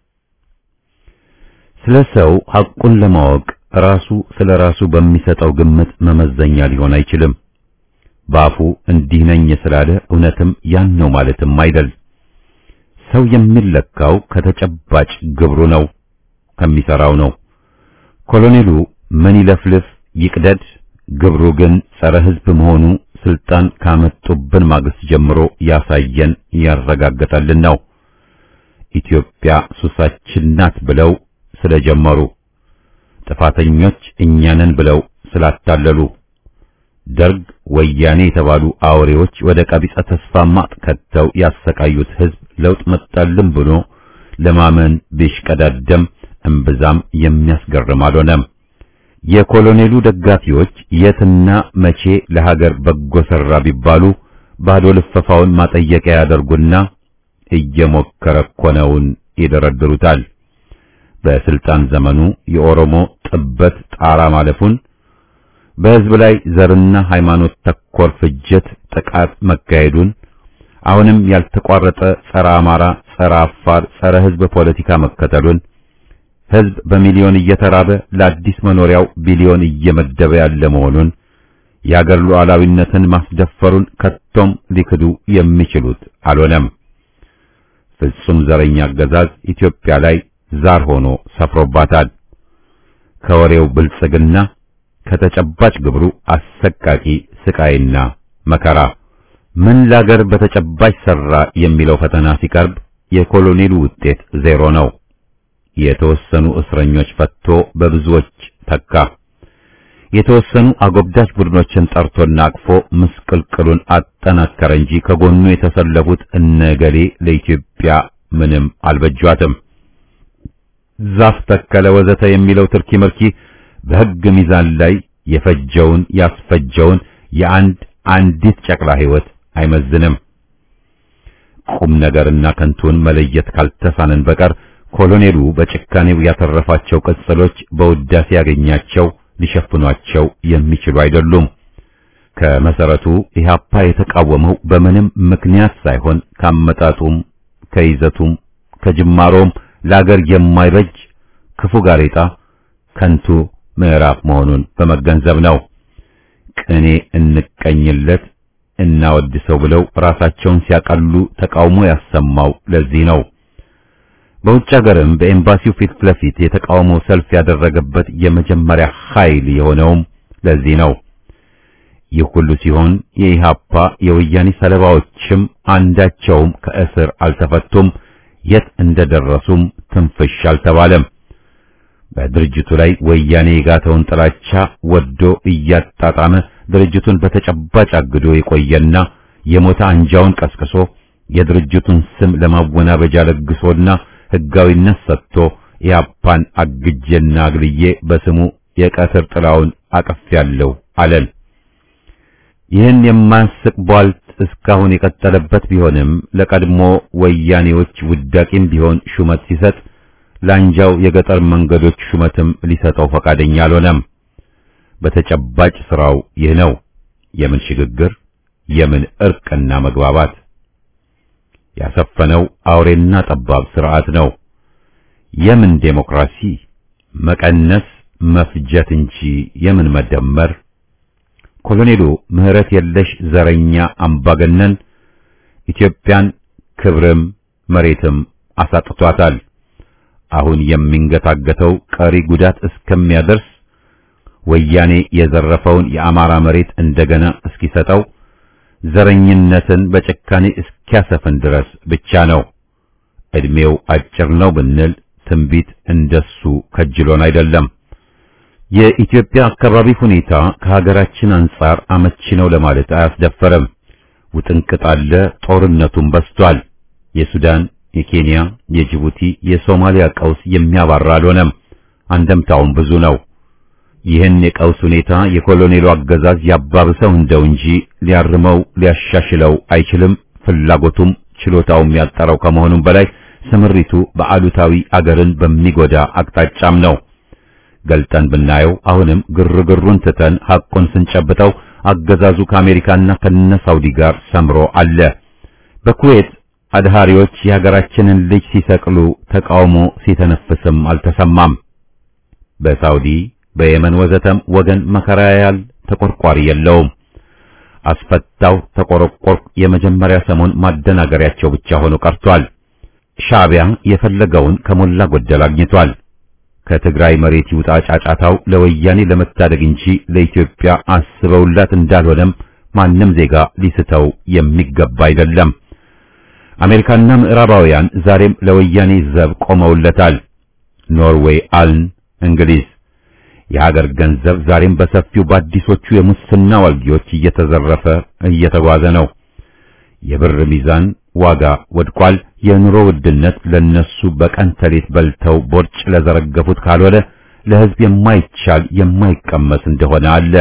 ስለ ሰው ሐቁን ለማወቅ ራሱ ስለ ራሱ በሚሰጠው ግምት መመዘኛ ሊሆን አይችልም። ባፉ እንዲህ ነኝ ስላለ እውነትም ያን ነው ማለትም አይደል። ሰው የሚለካው ከተጨባጭ ግብሩ ነው፣ ከሚሰራው ነው። ኮሎኔሉ ምን ይለፍልፍ ይቅደድ፣ ግብሩ ግን ጸረ ሕዝብ መሆኑ ስልጣን ካመጡብን ማግስት ጀምሮ ያሳየን ያረጋገጠልን ነው። ኢትዮጵያ ሱሳችን ናት ብለው ስለጀመሩ ጥፋተኞች እኛንን ብለው ስላታለሉ ደርግ፣ ወያኔ የተባሉ አውሬዎች ወደ ቀቢጸ ተስፋ ማጥ ከተው ያሰቃዩት ሕዝብ ለውጥ መጣልን ብሎ ለማመን ቢሽቀዳደም እምብዛም የሚያስገርም አልሆነም። የኮሎኔሉ ደጋፊዎች የትና መቼ ለሀገር በጎ ሰራ ቢባሉ ባዶ ልፈፋውን ማጠየቂያ ያደርጉና እየሞከረ እኮ ነውን ይደረድሩታል። በስልጣን ዘመኑ የኦሮሞ ጥበት ጣራ ማለፉን በሕዝብ ላይ ዘርና ሃይማኖት ተኮር ፍጅት ጥቃት መካሄዱን አሁንም ያልተቋረጠ ጸረ አማራ፣ ጸረ አፋር፣ ጸረ ሕዝብ ፖለቲካ መከተሉን ሕዝብ በሚሊዮን እየተራበ ለአዲስ መኖሪያው ቢሊዮን እየመደበ ያለ መሆኑን የአገር ሉዓላዊነትን ማስደፈሩን ከቶም ሊክዱ የሚችሉት አልሆነም። ፍጹም ዘረኛ አገዛዝ ኢትዮጵያ ላይ ዛር ሆኖ ሰፍሮባታል። ከወሬው ብልጽግና ከተጨባጭ ግብሩ አሰቃቂ ስቃይና መከራ ምን ላገር በተጨባጭ ሰራ የሚለው ፈተና ሲቀርብ የኮሎኔሉ ውጤት ዜሮ ነው። የተወሰኑ እስረኞች ፈቶ በብዙዎች ተካ። የተወሰኑ አጎብዳጅ ቡድኖችን ጠርቶና አቅፎ ምስቅልቅሉን አጠናከረ እንጂ ከጎኑ የተሰለፉት እነገሌ ለኢትዮጵያ ምንም አልበጇትም። ዛፍ ተከለ ወዘተ የሚለው ትርኪ ምርኪ በሕግ ሚዛን ላይ የፈጀውን ያስፈጀውን የአንድ አንዲት ጨቅላ ሕይወት አይመዝንም። ቁም ነገርና ከንቱን መለየት ካልተሳነን በቀር ኮሎኔሉ በጭካኔው ያተረፋቸው ቅጽሎች በውዳሴ ያገኛቸው ሊሸፍኗቸው የሚችሉ አይደሉም። ከመሰረቱ ኢህአፓ የተቃወመው በምንም ምክንያት ሳይሆን ካመጣጡም ከይዘቱም ከጅማሮም ለአገር የማይበጅ ክፉ ጋሬጣ ከንቱ ምዕራፍ መሆኑን በመገንዘብ ነው። ቅኔ እንቀኝለት እናወድሰው ብለው ራሳቸውን ሲያቀሉ ተቃውሞ ያሰማው ለዚህ ነው። በውጭ ሀገርም በኤምባሲው ፊት ለፊት የተቃውሞ ሰልፍ ያደረገበት የመጀመሪያ ኃይል የሆነውም ለዚህ ነው። ይህ ሁሉ ሲሆን የኢሃፓ የወያኔ ሰለባዎችም አንዳቸውም ከእስር አልተፈቱም፣ የት እንደደረሱም ትንፍሽ አልተባለም። በድርጅቱ ላይ ወያኔ የጋተውን ጥላቻ ወዶ እያጣጣመ ድርጅቱን በተጨባጭ አግዶ የቆየና የሞተ አንጃውን ቀስቅሶ የድርጅቱን ስም ለማወናበጃ ለግሶና ሕጋዊነት ሰጥቶ ኢህአፓን አግጄና አግልዬ በስሙ የቀትር ጥላውን አቅፌያለሁ አለን። ይህን የማያስቅ ቧልት እስካሁን የቀጠለበት ቢሆንም ለቀድሞ ወያኔዎች ውዳቂም ቢሆን ሹመት ሲሰጥ ለአንጃው የገጠር መንገዶች ሹመትም ሊሰጠው ፈቃደኛ አልሆነም። በተጨባጭ ስራው ይህ ነው። የምን ሽግግር፣ የምን እርቅና መግባባት ያሰፈነው አውሬና ጠባብ ስርዓት ነው። የምን ዴሞክራሲ፣ መቀነስ፣ መፍጀት እንጂ የምን መደመር። ኮሎኔሉ ምህረት የለሽ ዘረኛ አምባገነን ኢትዮጵያን ክብርም መሬትም አሳጥቷታል። አሁን የሚንገታገተው ቀሪ ጉዳት እስከሚያደርስ ወያኔ የዘረፈውን የአማራ መሬት እንደገና እስኪሰጠው ዘረኝነትን በጭካኔ እስኪያሰፍን ድረስ ብቻ ነው። እድሜው አጭር ነው ብንል ትንቢት እንደሱ ከጅሎን አይደለም። የኢትዮጵያ አካባቢ ሁኔታ ከሀገራችን አንጻር አመቺ ነው ለማለት አያስደፈርም። ውጥንቅጥ አለ፣ ጦርነቱም በስቷል። የሱዳን፣ የኬንያ፣ የጅቡቲ፣ የሶማሊያ ቀውስ የሚያባራ አልሆነም። አንደምታውም ብዙ ነው። ይህን የቀውስ ሁኔታ የኮሎኔሉ አገዛዝ ያባብሰው እንደው እንጂ ሊያርመው ሊያሻሽለው አይችልም። ፍላጎቱም ችሎታውም ያጠረው ከመሆኑም በላይ ስምሪቱ በአሉታዊ አገርን በሚጎዳ አቅጣጫም ነው። ገልጠን ብናየው አሁንም ግርግሩን ትተን ሐቁን ስንጨብጠው አገዛዙ ከአሜሪካና ከነ ሳውዲ ጋር ሰምሮ አለ። በኩዌት አድሃሪዎች የሀገራችንን ልጅ ሲሰቅሉ ተቃውሞ ሲተነፍስም አልተሰማም። በሳውዲ በየመን ወዘተም ወገን መከራ ያያል፣ ተቆርቋሪ የለውም። አስፈታው ተቆረቆርኩ የመጀመሪያ ሰሞን ማደናገሪያቸው ብቻ ሆኖ ቀርቷል። ሻዕቢያ የፈለገውን ከሞላ ጎደል አግኝቷል። ከትግራይ መሬት ይውጣ ጫጫታው ለወያኔ ለመታደግ እንጂ ለኢትዮጵያ አስበውላት እንዳልሆነም ማንም ዜጋ ሊስተው የሚገባ አይደለም። አሜሪካና ምዕራባውያን ዛሬም ለወያኔ ዘብ ቆመውለታል። ኖርዌይ፣ አልን፣ እንግሊዝ የሀገር ገንዘብ ዛሬም በሰፊው በአዲሶቹ የሙስና ዋልጊዎች እየተዘረፈ እየተጓዘ ነው። የብር ሚዛን ዋጋ ወድቋል። የኑሮ ውድነት ለነሱ በቀን ተሌት በልተው ቦርጭ ለዘረገፉት ካልሆነ ለሕዝብ የማይቻል የማይቀመስ እንደሆነ አለ።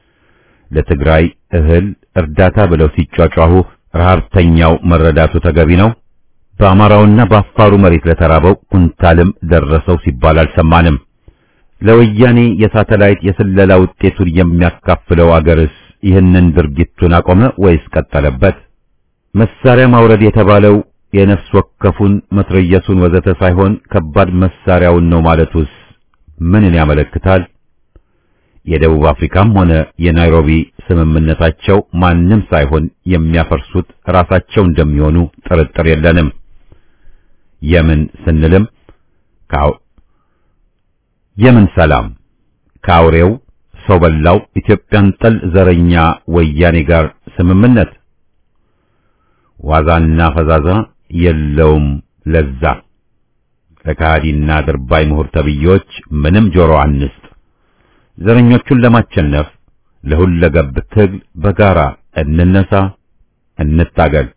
ለትግራይ እህል እርዳታ ብለው ሲጯጯሁ ረሃብተኛው መረዳቱ ተገቢ ነው። በአማራውና በአፋሩ መሬት ለተራበው ኩንታልም ደረሰው ሲባል አልሰማንም። ለወያኔ የሳተላይት የስለላ ውጤቱን የሚያካፍለው አገርስ ይህንን ድርጊቱን አቆመ ወይስ ቀጠለበት? መሳሪያ ማውረድ የተባለው የነፍስ ወከፉን መትረየሱን ወዘተ ሳይሆን ከባድ መሳሪያውን ነው ማለቱስ ምንን ያመለክታል? የደቡብ አፍሪካም ሆነ የናይሮቢ ስምምነታቸው ማንም ሳይሆን የሚያፈርሱት ራሳቸው እንደሚሆኑ ጥርጥር የለንም። የምን ስንልም የምን ሰላም ከአውሬው ሰው በላው ኢትዮጵያን ጠል ዘረኛ ወያኔ ጋር ስምምነት ዋዛና ፈዛዛ የለውም ለዛ። ለካዲና ድርባይ ምሁር ተብዬዎች ምንም ጆሮ አንስጥ። ዘረኞቹን ለማቸነፍ ለሁለገብ ትግል በጋራ እንነሳ፣ እንታገል።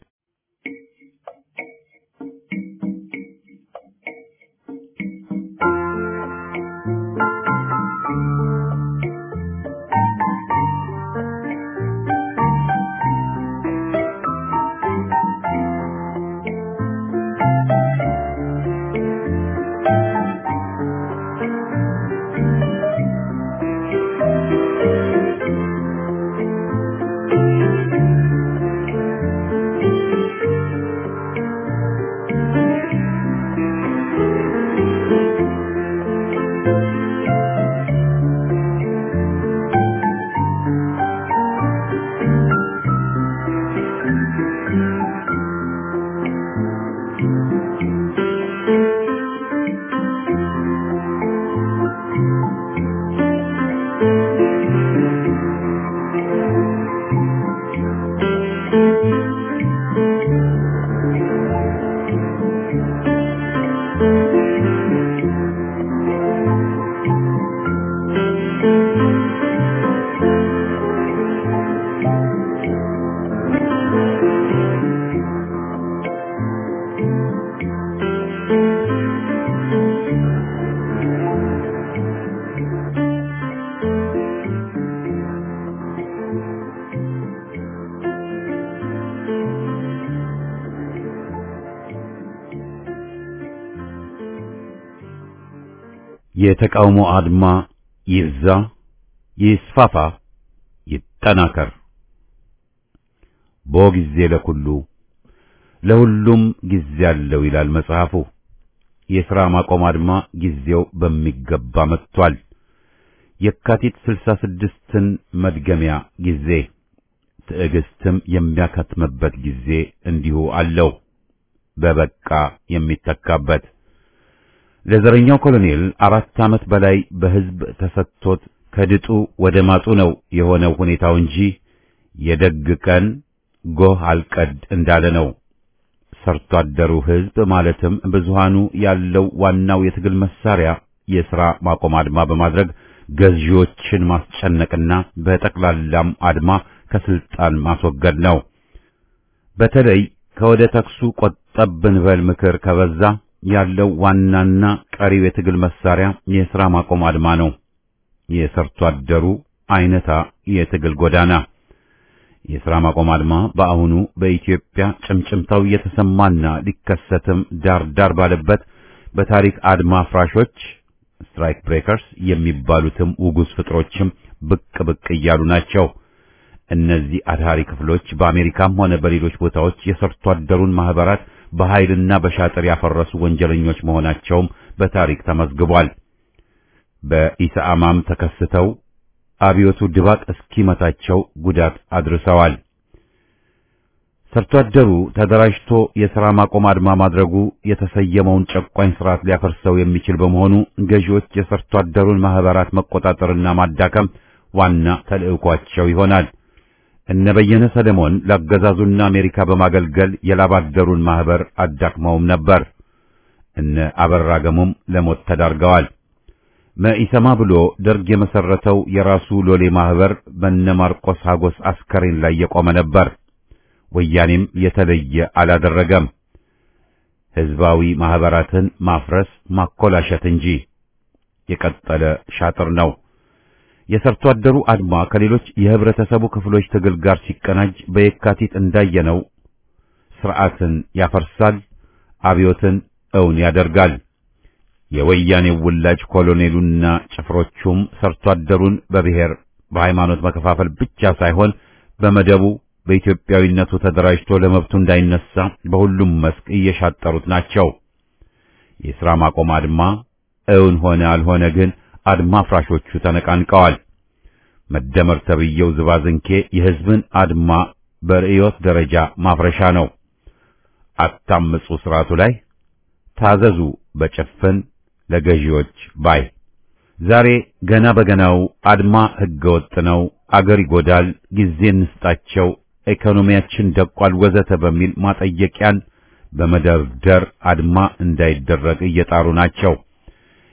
የተቃውሞ አድማ ይብዛ፣ ይስፋፋ፣ ይጠናከር። ቦ ጊዜ ለኩሉ ለሁሉም ጊዜ አለው ይላል መጽሐፉ። የሥራ ማቆም አድማ ጊዜው በሚገባ መጥቷል። የካቲት ስልሳ ስድስትን መድገሚያ ጊዜ ትዕግስትም የሚያከትምበት ጊዜ እንዲሁ አለው። በበቃ የሚተካበት ለዘረኛው ኮሎኔል አራት ዓመት በላይ በሕዝብ ተሰጥቶት ከድጡ ወደ ማጡ ነው የሆነው ሁኔታው እንጂ የደግ ቀን ጎህ አልቀድ እንዳለ ነው። ሰርቶ አደሩ ሕዝብ ማለትም ብዙሃኑ ያለው ዋናው የትግል መሳሪያ የሥራ ማቆም አድማ በማድረግ ገዢዎችን ማስጨነቅና በጠቅላላም አድማ ከስልጣን ማስወገድ ነው። በተለይ ከወደ ተክሱ ቆጠብ ብንበል ምክር ከበዛ ያለው ዋናና ቀሪው የትግል መሳሪያ የሥራ ማቆም አድማ ነው። የሰርቶ አደሩ አይነታ የትግል ጎዳና የሥራ ማቆም አድማ በአሁኑ በኢትዮጵያ ጭምጭምታው እየተሰማና ሊከሰትም ዳር ዳር ባለበት በታሪክ አድማ ፍራሾች ስትራይክ ብሬከርስ የሚባሉትም ውጉዝ ፍጥሮችም ብቅ ብቅ እያሉ ናቸው። እነዚህ አድሃሪ ክፍሎች በአሜሪካም ሆነ በሌሎች ቦታዎች የሰርቶ አደሩን ማህበራት በኃይልና በሻጥር ያፈረሱ ወንጀለኞች መሆናቸውም በታሪክ ተመዝግቧል። በኢሰአማም ተከስተው አብዮቱ ድባቅ እስኪመታቸው ጉዳት አድርሰዋል። ሰርቶ አደሩ ተደራጅቶ የሥራ ማቆም አድማ ማድረጉ የተሰየመውን ጨቋኝ ስርዓት ሊያፈርሰው የሚችል በመሆኑ ገዢዎች የሰርቶ አደሩን ማህበራት መቆጣጠርና ማዳከም ዋና ተልዕኳቸው ይሆናል። እነ በየነ ሰለሞን ለአገዛዙና አሜሪካ በማገልገል የላባደሩን ማህበር አዳክመውም ነበር። እነ አበራ ገሞም ለሞት ተዳርገዋል። መኢሰማ ብሎ ደርግ የመሰረተው የራሱ ሎሌ ማህበር በነ ማርቆስ ሀጎስ አስከሬን ላይ የቆመ ነበር። ወያኔም የተለየ አላደረገም። ህዝባዊ ማህበራትን ማፍረስ ማኮላሸት እንጂ የቀጠለ ሻጥር ነው። የሰርቶ አደሩ አድማ ከሌሎች የህብረተሰቡ ክፍሎች ትግል ጋር ሲቀናጅ በየካቲት እንዳየነው ስርዓትን ያፈርሳል፣ አብዮትን እውን ያደርጋል። የወያኔው ውላጅ ኮሎኔሉና ጭፍሮቹም ሰርቶ አደሩን በብሔር በሃይማኖት መከፋፈል ብቻ ሳይሆን በመደቡ በኢትዮጵያዊነቱ ተደራጅቶ ለመብቱ እንዳይነሳ በሁሉም መስክ እየሻጠሩት ናቸው። የሥራ ማቆም አድማ እውን ሆነ አልሆነ ግን አድማ ፍራሾቹ ተነቃንቀዋል። መደመር ተብየው ዝባዝንኬ የህዝብን አድማ በርዕዮት ደረጃ ማፍረሻ ነው። አታምፁ ስርዓቱ ላይ ታዘዙ በጭፍን ለገዢዎች ባይ ዛሬ ገና በገናው አድማ ህገወጥ ነው፣ አገር ይጎዳል፣ ጊዜ እንስጣቸው፣ ኢኮኖሚያችን ደቋል፣ ወዘተ በሚል ማጠየቂያን በመደርደር አድማ እንዳይደረግ እየጣሩ ናቸው።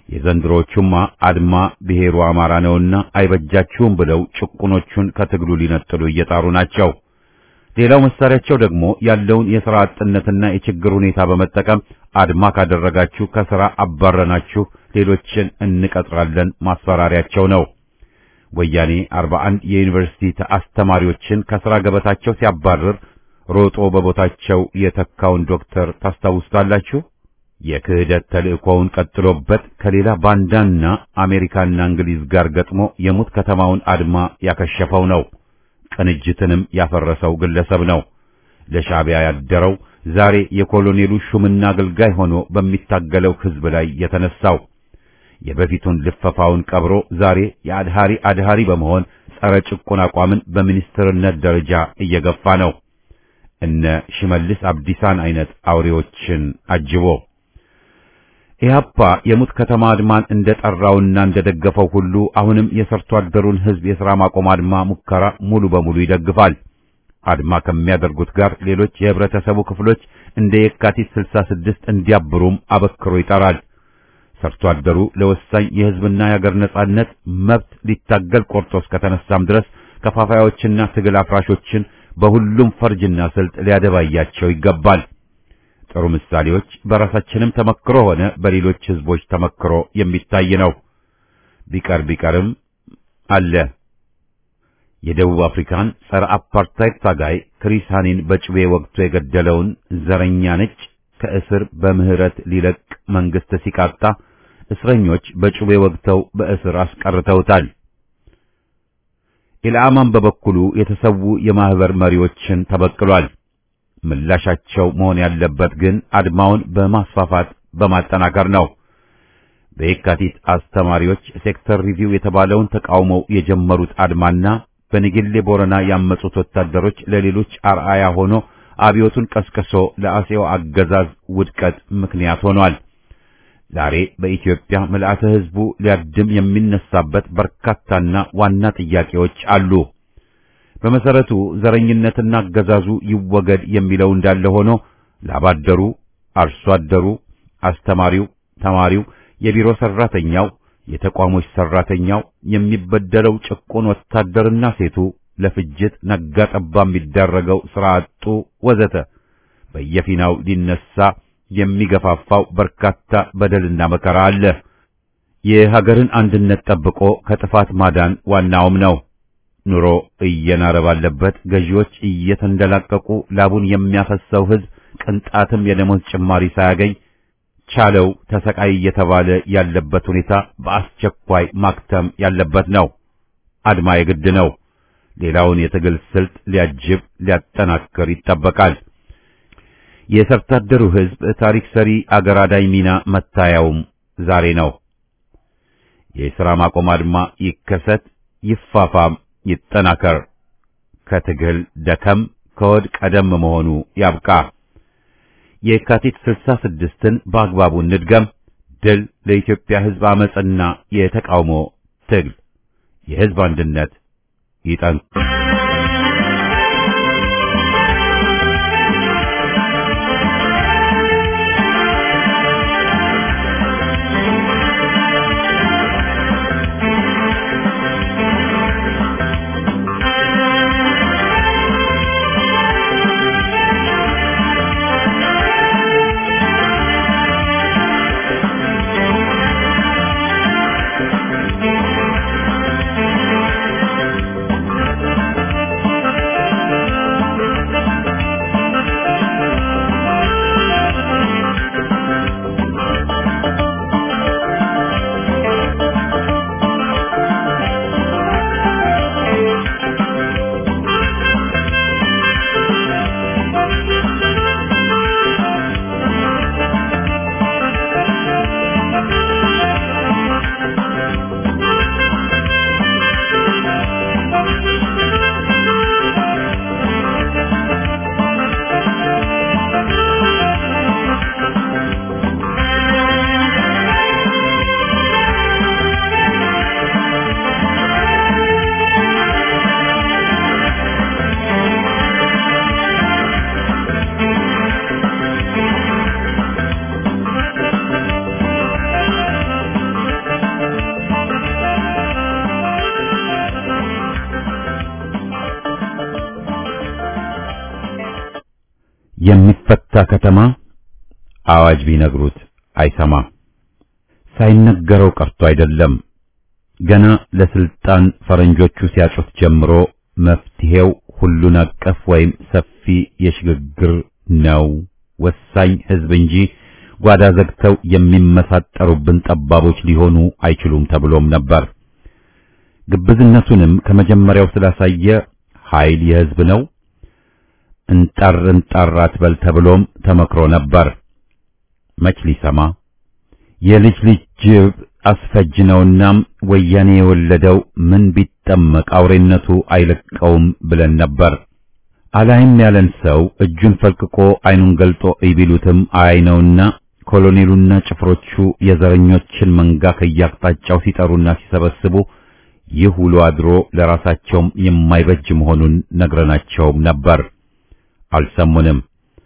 የዘንድሮቹማ አድማ ብሔሩ አማራ ነውና አይበጃችሁም ብለው ጭቁኖቹን ከትግሉ ሊነጥሉ እየጣሩ ናቸው። ሌላው መሳሪያቸው ደግሞ ያለውን የሥራ አጥነትና የችግር ሁኔታ በመጠቀም አድማ ካደረጋችሁ ከሥራ አባረናችሁ ሌሎችን እንቀጥራለን ማስፈራሪያቸው ነው። ወያኔ 41 የዩኒቨርሲቲ አስተማሪዎችን ከሥራ ገበታቸው ሲያባርር ሮጦ በቦታቸው የተካውን ዶክተር ታስታውሱታላችሁ። የክህደት ተልእኮውን ቀጥሎበት ከሌላ ባንዳና አሜሪካና እንግሊዝ ጋር ገጥሞ የሙት ከተማውን አድማ ያከሸፈው ነው። ቅንጅትንም ያፈረሰው ግለሰብ ነው። ለሻዕቢያ ያደረው ዛሬ የኮሎኔሉ ሹምና አገልጋይ ሆኖ በሚታገለው ሕዝብ ላይ የተነሳው የበፊቱን ልፈፋውን ቀብሮ ዛሬ የአድሃሪ አድሃሪ በመሆን ጸረ ጭቁን አቋምን በሚኒስትርነት ደረጃ እየገፋ ነው። እነ ሽመልስ አብዲሳን አይነት አውሬዎችን አጅቦ ኢህአፓ የሙት ከተማ አድማን እንደጠራውና እንደደገፈው ሁሉ አሁንም የሰርቶ አደሩን ሕዝብ የሥራ ማቆም አድማ ሙከራ ሙሉ በሙሉ ይደግፋል። አድማ ከሚያደርጉት ጋር ሌሎች የህብረተሰቡ ክፍሎች እንደ የካቲት 66 እንዲያብሩም አበክሮ ይጠራል። ሰርቶ አደሩ ለወሳኝ የሕዝብና የሀገር ነጻነት መብት ሊታገል ቆርጦ እስከተነሳም ድረስ ከፋፋዮችና ትግል አፍራሾችን በሁሉም ፈርጅና ስልት ሊያደባያቸው ይገባል። ጥሩ ምሳሌዎች በራሳችንም ተመክሮ ሆነ በሌሎች ህዝቦች ተመክሮ የሚታይ ነው። ቢቀር ቢቀርም አለ። የደቡብ አፍሪካን ጸረ አፓርታይድ ታጋይ ክሪስ ሃኒን በጭቤ ወቅቶ የገደለውን ዘረኛ ነጭ ከእስር በምህረት ሊለቅ መንግስት ሲቃጣ እስረኞች በጩቤ ወግተው በእስር አስቀርተውታል። ኢልአማን በበኩሉ የተሰዉ የማህበር መሪዎችን ተበቅሏል። ምላሻቸው መሆን ያለበት ግን አድማውን በማስፋፋት በማጠናከር ነው። በየካቲት አስተማሪዎች ሴክተር ሪቪው የተባለውን ተቃውመው የጀመሩት አድማና በንጌሌ ቦረና ያመጹት ወታደሮች ለሌሎች አርአያ ሆኖ አብዮቱን ቀስቅሶ ለአጼው አገዛዝ ውድቀት ምክንያት ሆኗል። ዛሬ በኢትዮጵያ ምልአተ ህዝቡ ሊያድም የሚነሳበት በርካታና ዋና ጥያቄዎች አሉ። በመሰረቱ ዘረኝነትና አገዛዙ ይወገድ የሚለው እንዳለ ሆኖ ላባደሩ፣ አርሶ አደሩ፣ አስተማሪው፣ ተማሪው፣ የቢሮ ሰራተኛው፣ የተቋሞች ሰራተኛው፣ የሚበደለው ጭቁን ወታደርና ሴቱ ለፍጅት ነጋ ጠባ የሚዳረገው ስራ አጡ ወዘተ በየፊናው ሊነሳ የሚገፋፋው በርካታ በደልና መከራ አለ። የሀገርን አንድነት ጠብቆ ከጥፋት ማዳን ዋናውም ነው። ኑሮ እየናረ ባለበት ገዢዎች እየተንደላቀቁ ላቡን የሚያፈሰው ህዝብ ቅንጣትም የደሞዝ ጭማሪ ሳያገኝ ቻለው ተሰቃይ እየተባለ ያለበት ሁኔታ በአስቸኳይ ማክተም ያለበት ነው። አድማ የግድ ነው። ሌላውን የትግል ስልት ሊያጅብ ሊያጠናክር ይጠበቃል። የሰርቶ አደሩ ህዝብ ታሪክ ሰሪ አገር አዳኝ ሚና መታያውም ዛሬ ነው። የሥራ ማቆም አድማ ይከሰት፣ ይፋፋም፣ ይጠናከር። ከትግል ደከም ከወድ ቀደም መሆኑ ያብቃ። የካቲት ስልሳ ስድስትን በአግባቡ እንድገም። ድል ለኢትዮጵያ ህዝብ አመጽና የተቃውሞ ትግል። የህዝብ አንድነት ይጠን Thank you. የሚፈታ ከተማ አዋጅ ቢነግሩት አይሰማ። ሳይነገረው ቀርቶ አይደለም ገና ለስልጣን ፈረንጆቹ ሲያጩት ጀምሮ መፍትሄው ሁሉን አቀፍ ወይም ሰፊ የሽግግር ነው፣ ወሳኝ ህዝብ እንጂ ጓዳ ዘግተው የሚመሳጠሩብን ጠባቦች ሊሆኑ አይችሉም ተብሎም ነበር። ግብዝነቱንም ከመጀመሪያው ስላሳየ ኃይል የህዝብ ነው እንጣር እንጣር አትበል ተብሎም ተመክሮ ነበር። መች ሊሰማ የልጅ ልጅ ጅብ አስፈጅ ነውናም ወያኔ የወለደው ምን ቢጠመቅ አውሬነቱ አይለቀውም ብለን ነበር። አላይም ያለን ሰው እጁን ፈልቅቆ አይኑን ገልጦ ይቢሉትም አይ ነውና ኮሎኔሉና ጭፍሮቹ የዘረኞችን መንጋ ከያቅጣጫው ሲጠሩና ሲሰበስቡ ይህ ውሎ አድሮ ለራሳቸውም የማይበጅ መሆኑን ነግረናቸውም ነበር። አልሰሙንም።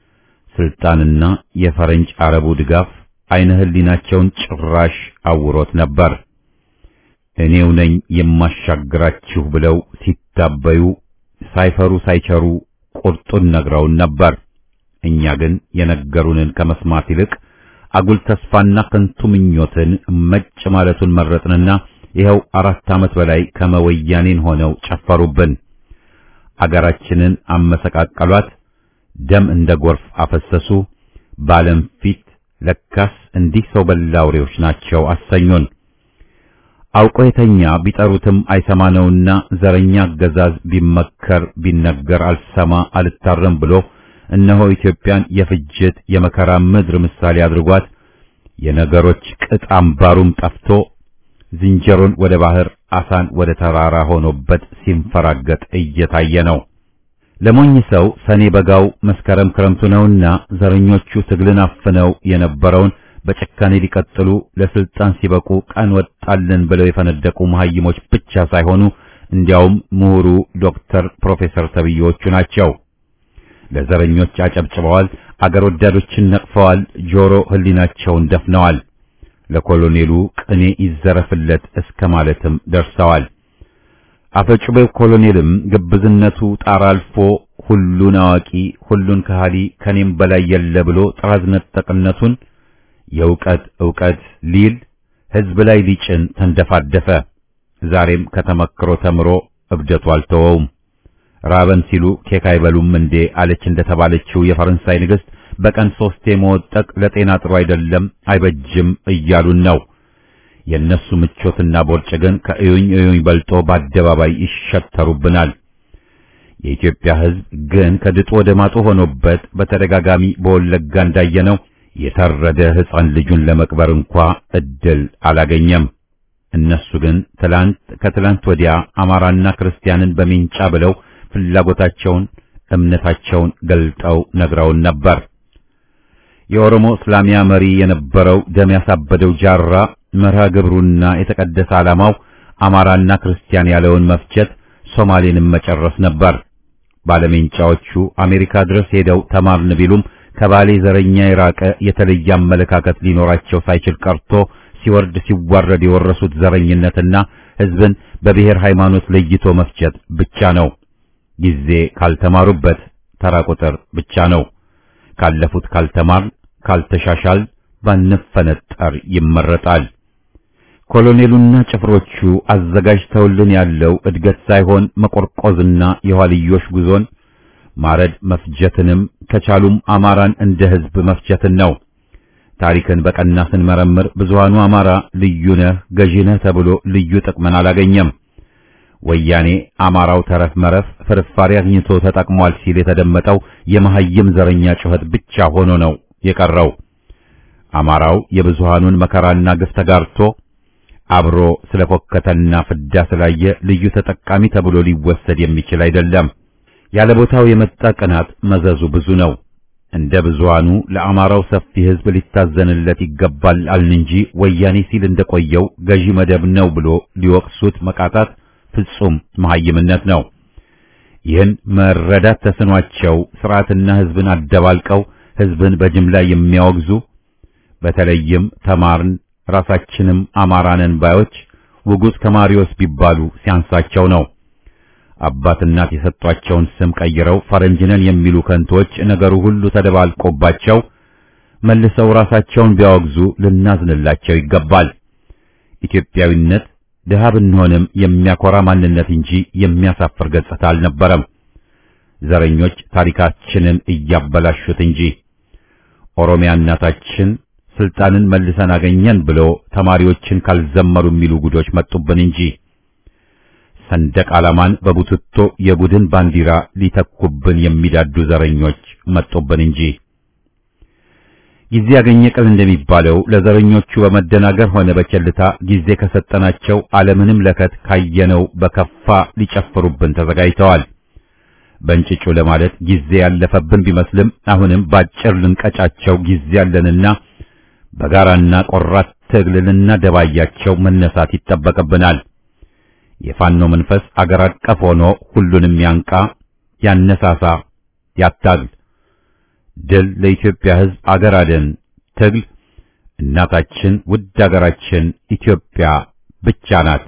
ስልጣንና የፈረንጅ አረቡ ድጋፍ አይነ ህሊናቸውን ጭራሽ አውሮት ነበር። እኔው ነኝ የማሻግራችሁ ብለው ሲታበዩ ሳይፈሩ ሳይቸሩ ቁርጡን ነግረውን ነበር። እኛ ግን የነገሩንን ከመስማት ይልቅ አጉል ተስፋና ከንቱ ምኞትን መጭ ማለቱን መረጥንና ይኸው አራት ዓመት በላይ ከመወያኔን ሆነው ጨፈሩብን። አገራችንን አመሰቃቀሏት፣ ደም እንደ ጎርፍ አፈሰሱ። በዓለም ፊት ለካስ እንዲህ ሰው በላ አውሬዎች ናቸው አሰኙን። አውቆ የተኛ ቢጠሩትም አይሰማ ነውና ዘረኛ አገዛዝ ቢመከር ቢነገር አልሰማ አልታረም ብሎ እነሆ ኢትዮጵያን የፍጅት የመከራ ምድር ምሳሌ አድርጓት የነገሮች ቅጥ አምባሩም ጠፍቶ ዝንጀሮን ወደ ባህር አሳን ወደ ተራራ ሆኖበት ሲንፈራገጥ እየታየ ነው። ለሞኝ ሰው ሰኔ በጋው መስከረም ክረምቱ ነውና ዘረኞቹ ትግልን አፍነው የነበረውን በጭካኔ ሊቀጥሉ ለስልጣን ሲበቁ ቀን ወጣልን ብለው የፈነደቁ መሐይሞች ብቻ ሳይሆኑ እንዲያውም ምሁሩ ዶክተር ፕሮፌሰር ተብዬዎቹ ናቸው። ለዘረኞች አጨብጭበዋል፣ አገር ወዳዶችን ነቅፈዋል፣ ጆሮ ህሊናቸውን ደፍነዋል። ለኮሎኔሉ ቅኔ ይዘረፍለት እስከ ማለትም ደርሰዋል። አፈጩቤው ኮሎኔልም ግብዝነቱ ጣራ አልፎ ሁሉን አዋቂ ሁሉን ከሃሊ ከኔም በላይ የለ ብሎ ጥራዝ ነጠቅነቱን የእውቀት ዕውቀት ሊል ህዝብ ላይ ሊጭን ተንደፋደፈ። ዛሬም ከተመክሮ ተምሮ እብደቱ አልተወውም። ራበን ሲሉ ኬክ አይበሉም እንዴ አለች እንደተባለችው የፈረንሳይ ንግሥት በቀን ሶስቴ መወጠቅ ለጤና ጥሩ አይደለም አይበጅም እያሉን ነው። የእነሱ ምቾትና ቦርጭ ግን ከእዩኝ እዩኝ በልጦ በአደባባይ ይሸተሩብናል። የኢትዮጵያ ሕዝብ ግን ከድጡ ወደ ማጡ ሆኖበት በተደጋጋሚ በወለጋ እንዳየነው የታረደ ሕፃን ልጁን ለመቅበር እንኳ እድል አላገኘም። እነሱ ግን ትላንት ከትላንት ወዲያ አማራና ክርስቲያንን በሚንጫ ብለው ፍላጎታቸውን እምነታቸውን ገልጠው ነግረውን ነበር። የኦሮሞ እስላሚያ መሪ የነበረው ደም ያሳበደው ጃራ መርሃ ግብሩና የተቀደሰ ዓላማው አማራና ክርስቲያን ያለውን መፍጀት፣ ሶማሌንም መጨረስ ነበር። ባለሜንጫዎቹ አሜሪካ ድረስ ሄደው ተማርን ቢሉም ከባሌ ዘረኛ የራቀ የተለየ አመለካከት ሊኖራቸው ሳይችል ቀርቶ ሲወርድ ሲዋረድ የወረሱት ዘረኝነትና ሕዝብን በብሔር ሃይማኖት ለይቶ መፍጀት ብቻ ነው። ጊዜ ካልተማሩበት ተራ ቁጥር ብቻ ነው። ካለፉት ካልተማር ካልተሻሻል ባንፈነጠር ይመረጣል። ኮሎኔሉና ጭፍሮቹ አዘጋጅተውልን ያለው እድገት ሳይሆን መቆርቆዝና የኋልዮሽ ጉዞን ማረድ መፍጀትንም ከቻሉም አማራን እንደ ሕዝብ መፍጀትን ነው። ታሪክን በቀና ስንመረምር ብዙሃኑ አማራ ልዩ ነህ ገዢ ነህ ተብሎ ልዩ ጥቅምን አላገኘም። ወያኔ አማራው ተረፍ መረፍ ፍርፋሪ አግኝቶ ተጠቅሟል ሲል የተደመጠው የመሐይም ዘረኛ ጩኸት ብቻ ሆኖ ነው የቀረው። አማራው የብዙሃኑን መከራና ግፍ ተጋርቶ አብሮ ስለፎከተና ፍዳ ስላየ ልዩ ተጠቃሚ ተብሎ ሊወሰድ የሚችል አይደለም። ያለ ቦታው የመጣ ቅናት መዘዙ ብዙ ነው። እንደ ብዙሃኑ ለአማራው ሰፊ ሕዝብ ሊታዘንለት ይገባል አልን እንጂ ወያኔ ሲል እንደቆየው ገዢ መደብ ነው ብሎ ሊወቅሱት መቃጣት ፍጹም መሐይምነት ነው። ይህን መረዳት ተስኗቸው ስርዓትና ሕዝብን አደባልቀው ሕዝብን በጅምላ የሚያወግዙ በተለይም ተማርን ራሳችንም አማራንን ባዮች ውጉዝ ከማሪዎስ ቢባሉ ሲያንሳቸው ነው። አባት እናት የሰጧቸውን ስም ቀይረው ፈረንጅነን የሚሉ ከንቶች ነገሩ ሁሉ ተደባልቆባቸው መልሰው ራሳቸውን ቢያወግዙ ልናዝንላቸው ይገባል። ኢትዮጵያዊነት ድሃ ብንሆንም የሚያኮራ ማንነት እንጂ የሚያሳፍር ገጽታ አልነበረም። ዘረኞች ታሪካችንን እያበላሹት እንጂ ኦሮሚያ እናታችን ስልጣንን መልሰን አገኘን ብሎ ተማሪዎችን ካልዘመሩ የሚሉ ጉዶች መጡብን እንጂ ሰንደቅ ዓላማን በቡትቶ የቡድን ባንዲራ ሊተኩብን የሚዳዱ ዘረኞች መጡብን እንጂ ጊዜ ያገኘ ቀን እንደሚባለው ለዘረኞቹ በመደናገር ሆነ በቸልታ ጊዜ ከሰጠናቸው ዓለምንም ለከት ካየነው በከፋ ሊጨፍሩብን ተዘጋጅተዋል። በእንጭጩ ለማለት ጊዜ ያለፈብን ቢመስልም አሁንም ባጭር ልንቀጫቸው ጊዜ ያለንና በጋራና ቆራት ትግል ልናደባያቸው መነሳት ይጠበቅብናል። የፋኖ መንፈስ አገር አቀፍ ሆኖ ሁሉንም ያንቃ፣ ያነሳሳ፣ ያታግል። ድል ለኢትዮጵያ ሕዝብ አገር አደን ትግል እናታችን ውድ አገራችን ኢትዮጵያ ብቻ ናት።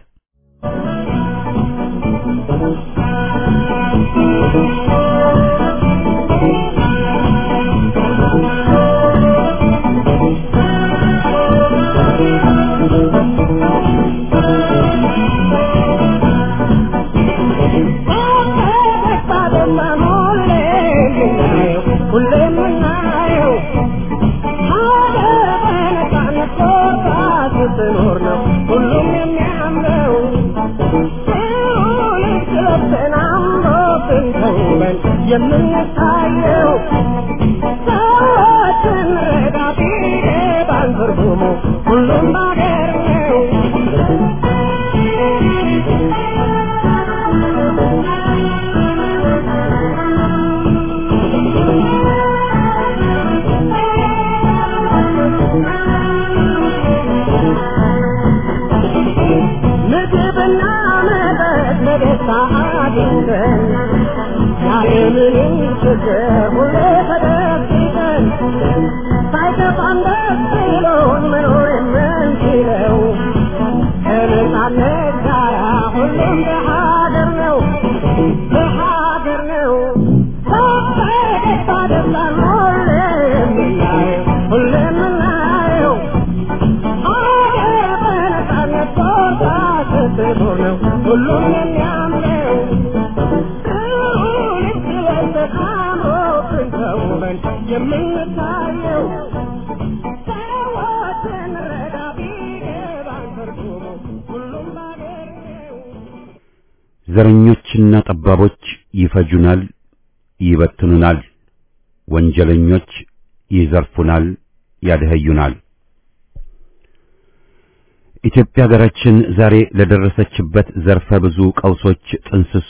የምንታየው ሰዎችን ረዳቴ ባንትርጉሙ ሁሉም ባገር ነው። ምግብና መጠጥ በደስታ አግኝተን ያለምንም ችግር ሁሌ ተደብቀን ሳይከፋን ደስ ብሎን መኖር የምንችለው ከነጻነት ጋር ሁሉም በሀገር ነው በሀገር ነው በደስታ ደስታን ሁሌ የምናየው ሁሌ የምናየው ሀገር በነጻነት ቦታ ስትኖር ነው ሁሉም የሚያምረው የምንታየው ሰዎችን ረዳ ቢገባን ትርጉሙ ሁሉም ባገር ነው። ዘረኞችና ጠባቦች ይፈጁናል፣ ይበትኑናል። ወንጀለኞች ይዘርፉናል፣ ያደኸዩናል። ኢትዮጵያ ሀገራችን ዛሬ ለደረሰችበት ዘርፈ ብዙ ቀውሶች ጥንስሱ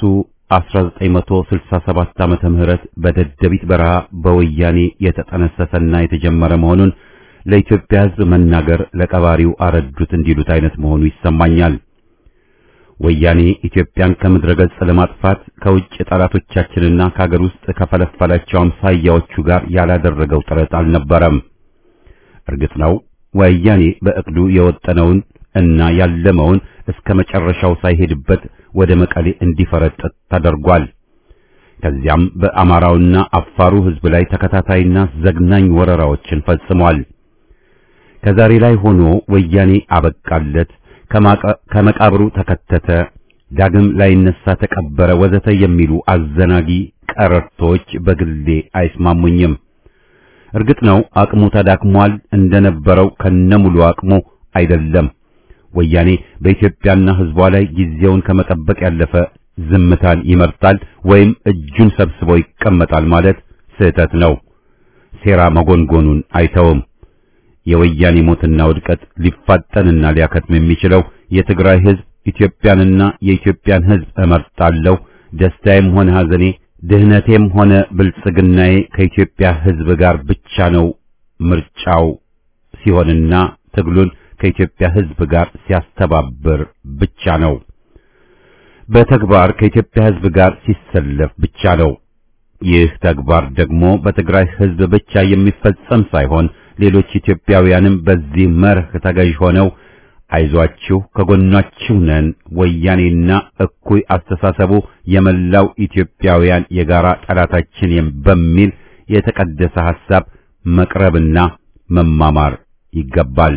1967 ዓመተ ምህረት በደደቢት በረሃ በወያኔ የተጠነሰሰና የተጀመረ መሆኑን ለኢትዮጵያ ሕዝብ መናገር ለቀባሪው አረዱት እንዲሉት አይነት መሆኑ ይሰማኛል። ወያኔ ኢትዮጵያን ከምድረ ገጽ ለማጥፋት ከውጭ ጠላቶቻችንና ከሀገር ውስጥ ከፈለፈላቸው አምሳያዎቹ ጋር ያላደረገው ጥረት አልነበረም። እርግጥ ነው ወያኔ በእቅዱ የወጠነውን እና ያለመውን እስከ መጨረሻው ሳይሄድበት ወደ መቀሌ እንዲፈረጥጥ ተደርጓል። ከዚያም በአማራውና አፋሩ ሕዝብ ላይ ተከታታይና ዘግናኝ ወረራዎችን ፈጽሟል። ከዛሬ ላይ ሆኖ ወያኔ አበቃለት፣ ከመቃብሩ ተከተተ፣ ዳግም ላይነሳ ተቀበረ፣ ወዘተ የሚሉ አዘናጊ ቀረርቶች በግሌ አይስማሙኝም። እርግጥ ነው አቅሙ ተዳክሟል፣ እንደነበረው ከነሙሉ አቅሙ አይደለም። ወያኔ በኢትዮጵያና ሕዝቧ ላይ ጊዜውን ከመጠበቅ ያለፈ ዝምታን ይመርጣል ወይም እጁን ሰብስቦ ይቀመጣል ማለት ስህተት ነው። ሴራ መጎንጎኑን አይተውም። የወያኔ ሞትና ውድቀት ሊፋጠንና ሊያከትም የሚችለው የትግራይ ሕዝብ ኢትዮጵያንና የኢትዮጵያን ሕዝብ እመርጣለሁ፣ ደስታዬም ሆነ ሐዘኔ፣ ድህነቴም ሆነ ብልጽግናዬ ከኢትዮጵያ ሕዝብ ጋር ብቻ ነው ምርጫው ሲሆንና ትግሉን ከኢትዮጵያ ሕዝብ ጋር ሲያስተባብር ብቻ ነው። በተግባር ከኢትዮጵያ ሕዝብ ጋር ሲሰለፍ ብቻ ነው። ይህ ተግባር ደግሞ በትግራይ ሕዝብ ብቻ የሚፈጸም ሳይሆን ሌሎች ኢትዮጵያውያንም በዚህ መርህ ተገዥ ሆነው አይዟችሁ ከጎናችሁ ነን፣ ወያኔና እኩይ አስተሳሰቡ የመላው ኢትዮጵያውያን የጋራ ጠላታችን በሚል የተቀደሰ ሐሳብ መቅረብና መማማር ይገባል።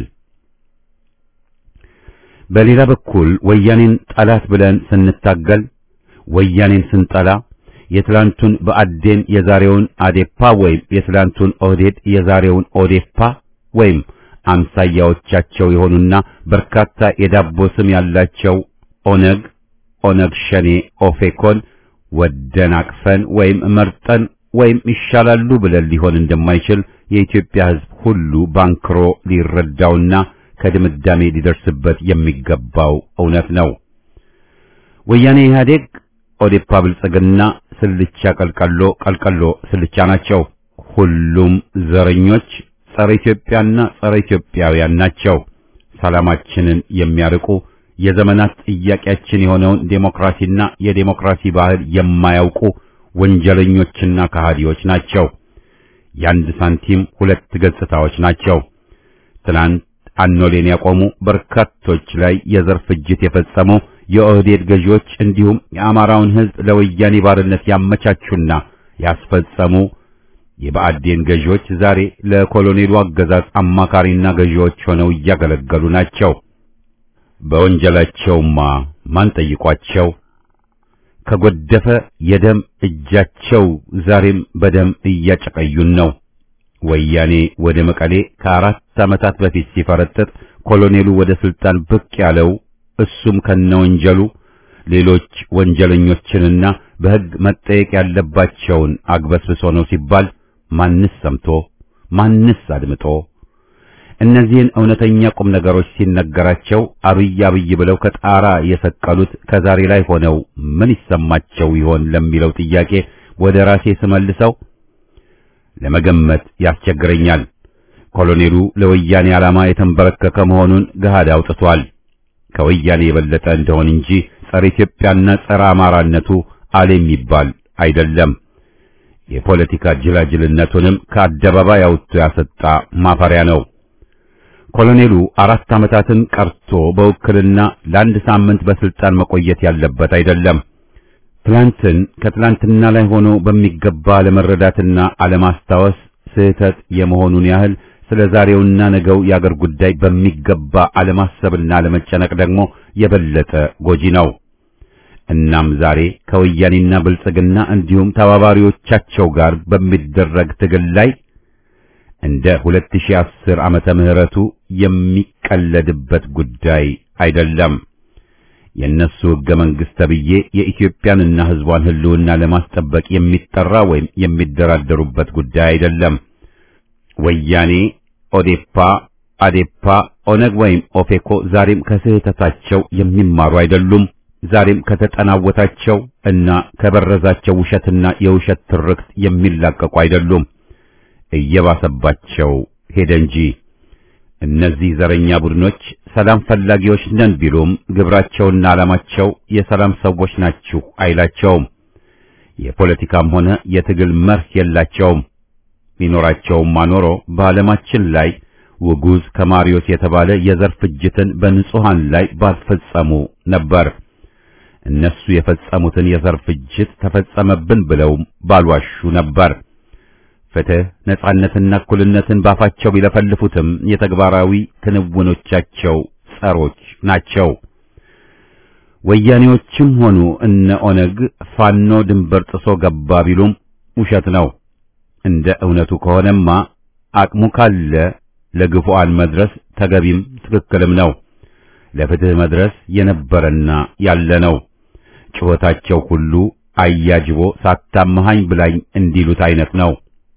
በሌላ በኩል ወያኔን ጠላት ብለን ስንታገል ወያኔን ስንጠላ የትላንቱን በአዴን የዛሬውን አዴፓ ወይም የትላንቱን ኦህዴድ የዛሬውን ኦዴፓ ወይም አምሳያዎቻቸው የሆኑና በርካታ የዳቦ ስም ያላቸው ኦነግ፣ ኦነግ ሸኔ፣ ኦፌኮን ወደን አቅፈን ወይም መርጠን ወይም ይሻላሉ ብለን ሊሆን እንደማይችል የኢትዮጵያ ሕዝብ ሁሉ ባንክሮ ሊረዳውና ከድምዳሜ ሊደርስበት የሚገባው እውነት ነው። ወያኔ ኢህአዴግ፣ ኦዴፓ፣ ብልጽግና ስልቻ ቀልቀሎ ቀልቀሎ ስልቻ ናቸው። ሁሉም ዘረኞች ጸረ ኢትዮጵያና ጸረ ኢትዮጵያውያን ናቸው። ሰላማችንን የሚያርቁ የዘመናት ጥያቄያችን የሆነውን ዴሞክራሲና የዴሞክራሲ ባህል የማያውቁ ወንጀለኞችና ከሃዲዎች ናቸው። የአንድ ሳንቲም ሁለት ገጽታዎች ናቸው። ትናንት አኖሌን ያቆሙ በርካቶች ላይ የዘር ፍጅት የፈጸሙ የኦህዴድ ገዢዎች እንዲሁም የአማራውን ሕዝብ ለወያኔ ባርነት ያመቻቹና ያስፈጸሙ የብአዴን ገዢዎች ዛሬ ለኮሎኔሉ አገዛዝ አማካሪና ገዢዎች ሆነው እያገለገሉ ናቸው። በወንጀላቸውማ ማን ጠይቋቸው? ከጎደፈ የደም እጃቸው ዛሬም በደም እያጨቀዩን ነው። ወያኔ ወደ መቀሌ ከአራት ዓመታት በፊት ሲፈረጥጥ ኮሎኔሉ ወደ ስልጣን ብቅ ያለው እሱም ከነወንጀሉ ሌሎች ወንጀለኞችንና በሕግ መጠየቅ ያለባቸውን አግበስብሶ ነው ሲባል ማንስ ሰምቶ ማንስ አድምጦ እነዚህን እውነተኛ ቁም ነገሮች ሲነገራቸው አብይ አብይ ብለው ከጣራ የሰቀሉት ከዛሬ ላይ ሆነው ምን ይሰማቸው ይሆን ለሚለው ጥያቄ ወደ ራሴ ስመልሰው ለመገመት ያስቸግረኛል። ኮሎኔሉ ለወያኔ ዓላማ የተንበረከከ መሆኑን ገሃድ አውጥቷል። ከወያኔ የበለጠ እንደሆን እንጂ ጸረ ኢትዮጵያና ጸረ አማራነቱ አለ የሚባል አይደለም። የፖለቲካ ጅላጅልነቱንም ከአደባባይ አውጥቶ ያሰጣ ማፈሪያ ነው። ኮሎኔሉ አራት ዓመታትን ቀርቶ በውክልና ለአንድ ሳምንት በስልጣን መቆየት ያለበት አይደለም። ትላንትን ከትላንትና ላይ ሆኖ በሚገባ አለመረዳትና አለማስታወስ ስህተት የመሆኑን ያህል ስለ ዛሬውና ነገው የአገር ጉዳይ በሚገባ አለማሰብና አለመጨነቅ ደግሞ የበለጠ ጎጂ ነው። እናም ዛሬ ከወያኔና ብልጽግና እንዲሁም ተባባሪዎቻቸው ጋር በሚደረግ ትግል ላይ እንደ 2010 ዓመተ ምህረቱ የሚቀለድበት ጉዳይ አይደለም። የእነሱ ሕገ መንግሥት ተብዬ የኢትዮጵያንና ሕዝቧን ሕልውና ለማስጠበቅ የሚጠራ ወይም የሚደራደሩበት ጉዳይ አይደለም። ወያኔ፣ ኦዴፓ፣ አዴፓ፣ ኦነግ ወይም ኦፌኮ ዛሬም ከስህተታቸው የሚማሩ አይደሉም። ዛሬም ከተጠናወታቸው እና ከበረዛቸው ውሸትና የውሸት ትርክት የሚላቀቁ አይደሉም። እየባሰባቸው ሄደ እንጂ እነዚህ ዘረኛ ቡድኖች ሰላም ፈላጊዎች ነን ቢሉም ግብራቸውና ዓላማቸው የሰላም ሰዎች ናችሁ አይላቸውም። የፖለቲካም ሆነ የትግል መርህ የላቸውም። ቢኖራቸውም ማኖሮ በዓለማችን ላይ ውጉዝ ከማሪዮስ የተባለ የዘር ፍጅትን በንጹሃን ላይ ባልፈጸሙ ነበር። እነሱ የፈጸሙትን የዘር ፍጅት ተፈጸመብን ብለው ባልዋሹ ነበር። ፍትህ፣ ነጻነትና እኩልነትን ባፋቸው ቢለፈልፉትም የተግባራዊ ክንውኖቻቸው ጸሮች ናቸው። ወያኔዎችም ሆኑ እነ ኦነግ ፋኖ ድንበር ጥሶ ገባ ቢሉም ውሸት ነው። እንደ እውነቱ ከሆነማ አቅሙ ካለ ለግፉአን መድረስ ተገቢም ትክክልም ነው። ለፍትህ መድረስ የነበረና ያለ ነው። ጩኸታቸው ሁሉ አያጅቦ ሳታመሃኝ ብላኝ እንዲሉት አይነት ነው።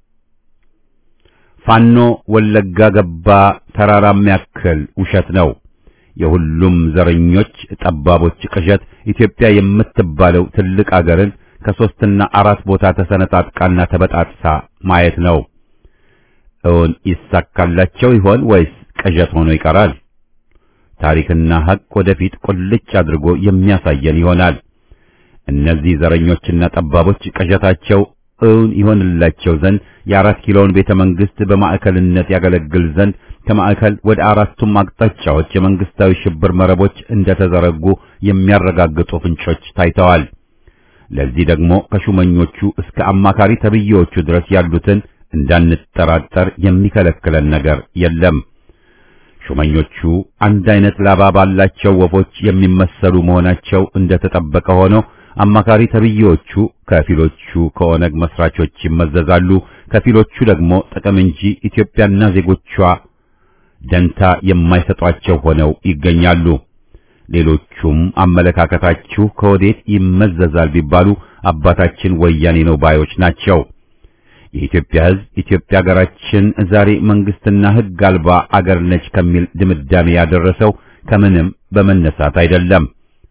ፋኖ ወለጋ ገባ ተራራም ያክል ውሸት ነው። የሁሉም ዘረኞች ጠባቦች ቅዠት ኢትዮጵያ የምትባለው ትልቅ አገርን ከሶስትና አራት ቦታ ተሰነጣጥቃና ተበጣጥሳ ማየት ነው። እውን ይሳካላቸው ይሆን ወይስ ቅዠት ሆኖ ይቀራል? ታሪክና ሐቅ ወደፊት ቁልጭ አድርጎ የሚያሳየን ይሆናል። እነዚህ ዘረኞችና ጠባቦች ቅዠታቸው እውን ይሆንላቸው ዘንድ የአራት ኪሎውን ቤተ መንግስት በማዕከልነት ያገለግል ዘንድ ከማዕከል ወደ አራቱም አቅጣጫዎች የመንግስታዊ ሽብር መረቦች እንደተዘረጉ የሚያረጋግጡ ፍንጮች ታይተዋል። ለዚህ ደግሞ ከሹመኞቹ እስከ አማካሪ ተብዬዎቹ ድረስ ያሉትን እንዳንጠራጠር የሚከለክለን ነገር የለም። ሹመኞቹ አንድ አይነት ላባ ባላቸው ወፎች የሚመሰሉ መሆናቸው እንደተጠበቀ ሆነው አማካሪ ተብዬዎቹ ከፊሎቹ ከኦነግ መስራቾች ይመዘዛሉ፣ ከፊሎቹ ደግሞ ጥቅም እንጂ ኢትዮጵያና ዜጎቿ ደንታ የማይሰጧቸው ሆነው ይገኛሉ። ሌሎቹም አመለካከታችሁ ከወዴት ይመዘዛል ቢባሉ አባታችን ወያኔ ነው ባዮች ናቸው። የኢትዮጵያ ሕዝብ ኢትዮጵያ ሀገራችን ዛሬ መንግስትና ሕግ አልባ አገር ነች ከሚል ድምዳሜ ያደረሰው ከምንም በመነሳት አይደለም፣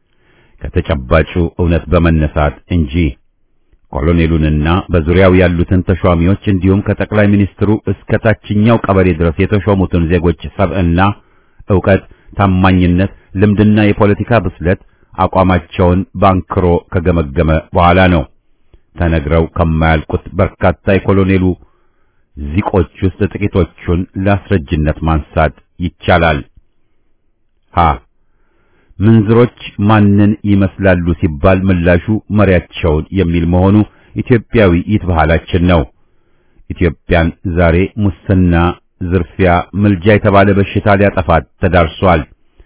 ከተጨባጩ እውነት በመነሳት እንጂ። ኮሎኔሉንና በዙሪያው ያሉትን ተሿሚዎች እንዲሁም ከጠቅላይ ሚኒስትሩ እስከ ታችኛው ቀበሌ ድረስ የተሾሙትን ዜጎች ሰብዕና፣ ዕውቀት፣ ታማኝነት፣ ልምድና የፖለቲካ ብስለት አቋማቸውን ባንክሮ ከገመገመ በኋላ ነው። ተነግረው ከማያልቁት በርካታ የኮሎኔሉ ዚቆች ውስጥ ጥቂቶቹን ለአስረጅነት ማንሳት ይቻላል። ሀ ምንዝሮች ማንን ይመስላሉ ሲባል ምላሹ መሪያቸውን የሚል መሆኑ ኢትዮጵያዊ ይትባህላችን ነው። ኢትዮጵያን ዛሬ ሙስና፣ ዝርፊያ፣ ምልጃ የተባለ በሽታ ሊያጠፋት ተዳርሷል።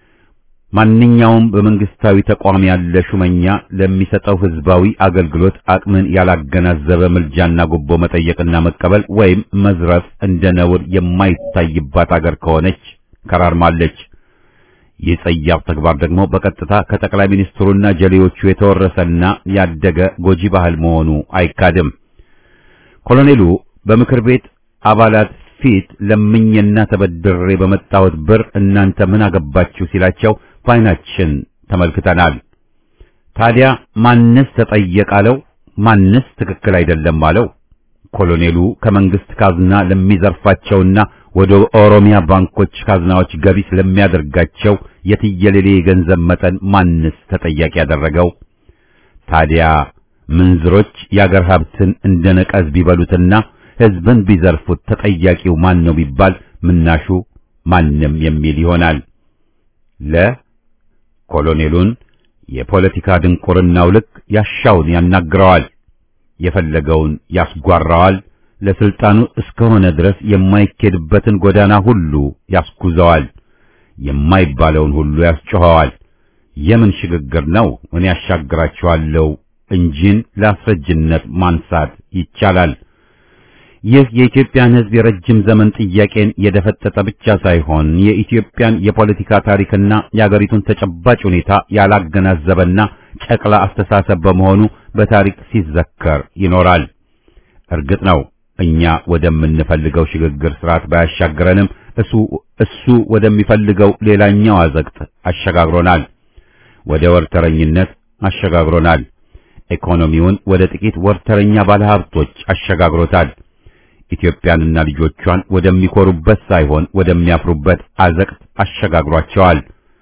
ማንኛውም በመንግስታዊ ተቋም ያለ ሹመኛ ለሚሰጠው ህዝባዊ አገልግሎት አቅምን ያላገናዘበ ምልጃና ጉቦ መጠየቅና መቀበል ወይም መዝረፍ እንደ ነውር የማይታይባት አገር ከሆነች ከራርማለች። ይህ ጸያፍ ተግባር ደግሞ በቀጥታ ከጠቅላይ ሚኒስትሩና ጀሌዎቹ የተወረሰና ያደገ ጎጂ ባህል መሆኑ አይካድም። ኮሎኔሉ በምክር ቤት አባላት ፊት ለምኜና ተበድሬ በመጣሁት ብር እናንተ ምን አገባችሁ ሲላቸው በዓይናችን ተመልክተናል። ታዲያ ማንስ ተጠየቃለው? ማንስ ትክክል አይደለም አለው? ኮሎኔሉ ከመንግስት ካዝና ለሚዘርፋቸውና ወደ ኦሮሚያ ባንኮች ካዝናዎች ገቢ ስለሚያደርጋቸው የትየሌሌ የገንዘብ መጠን ማንስ ተጠያቂ ያደረገው? ታዲያ ምንዝሮች የአገር ሀብትን እንደ ነቀዝ ቢበሉትና ህዝብን ቢዘርፉት ተጠያቂው ማን ነው ቢባል ምናሹ ማንም የሚል ይሆናል። ለ ኮሎኔሉን የፖለቲካ ድንቁርናው ልክ ያሻውን ያናግረዋል፣ የፈለገውን ያስጓራዋል። ለስልጣኑ እስከሆነ ድረስ የማይኬድበትን ጎዳና ሁሉ ያስጉዘዋል፣ የማይባለውን ሁሉ ያስጮኸዋል። የምን ሽግግር ነው? እኔ ያሻግራችኋለሁ እንጂን ለአስረጅነት ማንሳት ይቻላል። ይህ የኢትዮጵያን ሕዝብ የረጅም ዘመን ጥያቄን የደፈጠጠ ብቻ ሳይሆን የኢትዮጵያን የፖለቲካ ታሪክና የአገሪቱን ተጨባጭ ሁኔታ ያላገናዘበና ጨቅላ አስተሳሰብ በመሆኑ በታሪክ ሲዘከር ይኖራል። እርግጥ ነው እኛ ወደምንፈልገው ሽግግር ስርዓት ባያሻግረንም እሱ እሱ ወደሚፈልገው ሌላኛው አዘቅት አሸጋግሮናል። ወደ ወርተረኝነት አሸጋግሮናል። ኢኮኖሚውን ወደ ጥቂት ወርተረኛ ባለሀብቶች አሸጋግሮታል። ኢትዮጵያንና ልጆቿን ወደሚኮሩበት ሳይሆን ወደሚያፍሩበት አዘቅት አሸጋግሯቸዋል።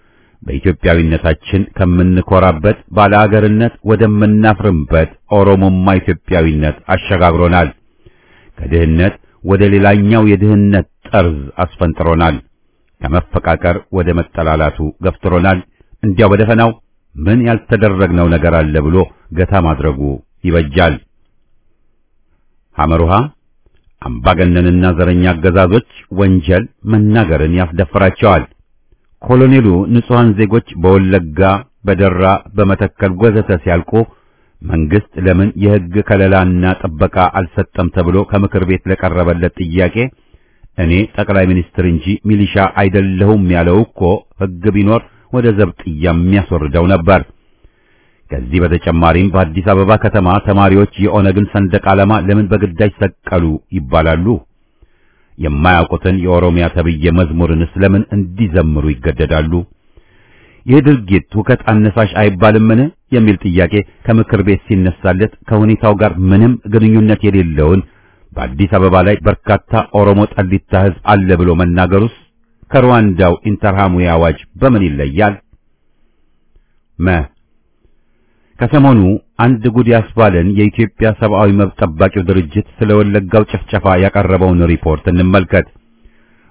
በኢትዮጵያዊነታችን ከምንኮራበት ባለአገርነት ወደምናፍርበት ኦሮሞማ ኢትዮጵያዊነት አሸጋግሮናል። ከድህነት ወደ ሌላኛው የድህነት ጠርዝ አስፈንጥሮናል። ከመፈቃቀር ወደ መጠላላቱ ገፍትሮናል። እንዲያው በደፈናው ምን ያልተደረግነው ነገር አለ ብሎ ገታ ማድረጉ ይበጃል። ሐመሩሃ አምባገነንና ዘረኛ አገዛዞች ወንጀል መናገርን ያስደፍራቸዋል። ኮሎኔሉ ንጹሐን ዜጎች በወለጋ፣ በደራ፣ በመተከል ወዘተ ሲያልቁ መንግስት ለምን የሕግ ከለላና ጥበቃ አልሰጠም ተብሎ ከምክር ቤት ለቀረበለት ጥያቄ እኔ ጠቅላይ ሚኒስትር እንጂ ሚሊሻ አይደለሁም ያለው እኮ ሕግ ቢኖር ወደ ዘብጥያ የሚያስወርደው ነበር። ከዚህ በተጨማሪም በአዲስ አበባ ከተማ ተማሪዎች የኦነግን ሰንደቅ ዓላማ ለምን በግዳጅ ሰቀሉ ይባላሉ? የማያውቁትን የኦሮሚያ ተብዬ መዝሙርንስ ለምን እንዲዘምሩ ይገደዳሉ? ይህ ድርጊት ሁከት አነሳሽ አይባልምን? የሚል ጥያቄ ከምክር ቤት ሲነሳለት ከሁኔታው ጋር ምንም ግንኙነት የሌለውን በአዲስ አበባ ላይ በርካታ ኦሮሞ ጠሊታ ሕዝብ አለ ብሎ መናገሩስ ከሩዋንዳው ኢንተርሃሙዊ አዋጅ በምን ይለያል? መ ከሰሞኑ አንድ ጉድ ያስባለን የኢትዮጵያ ሰብአዊ መብት ጠባቂው ድርጅት ስለ ወለጋው ጭፍጨፋ ያቀረበውን ሪፖርት እንመልከት።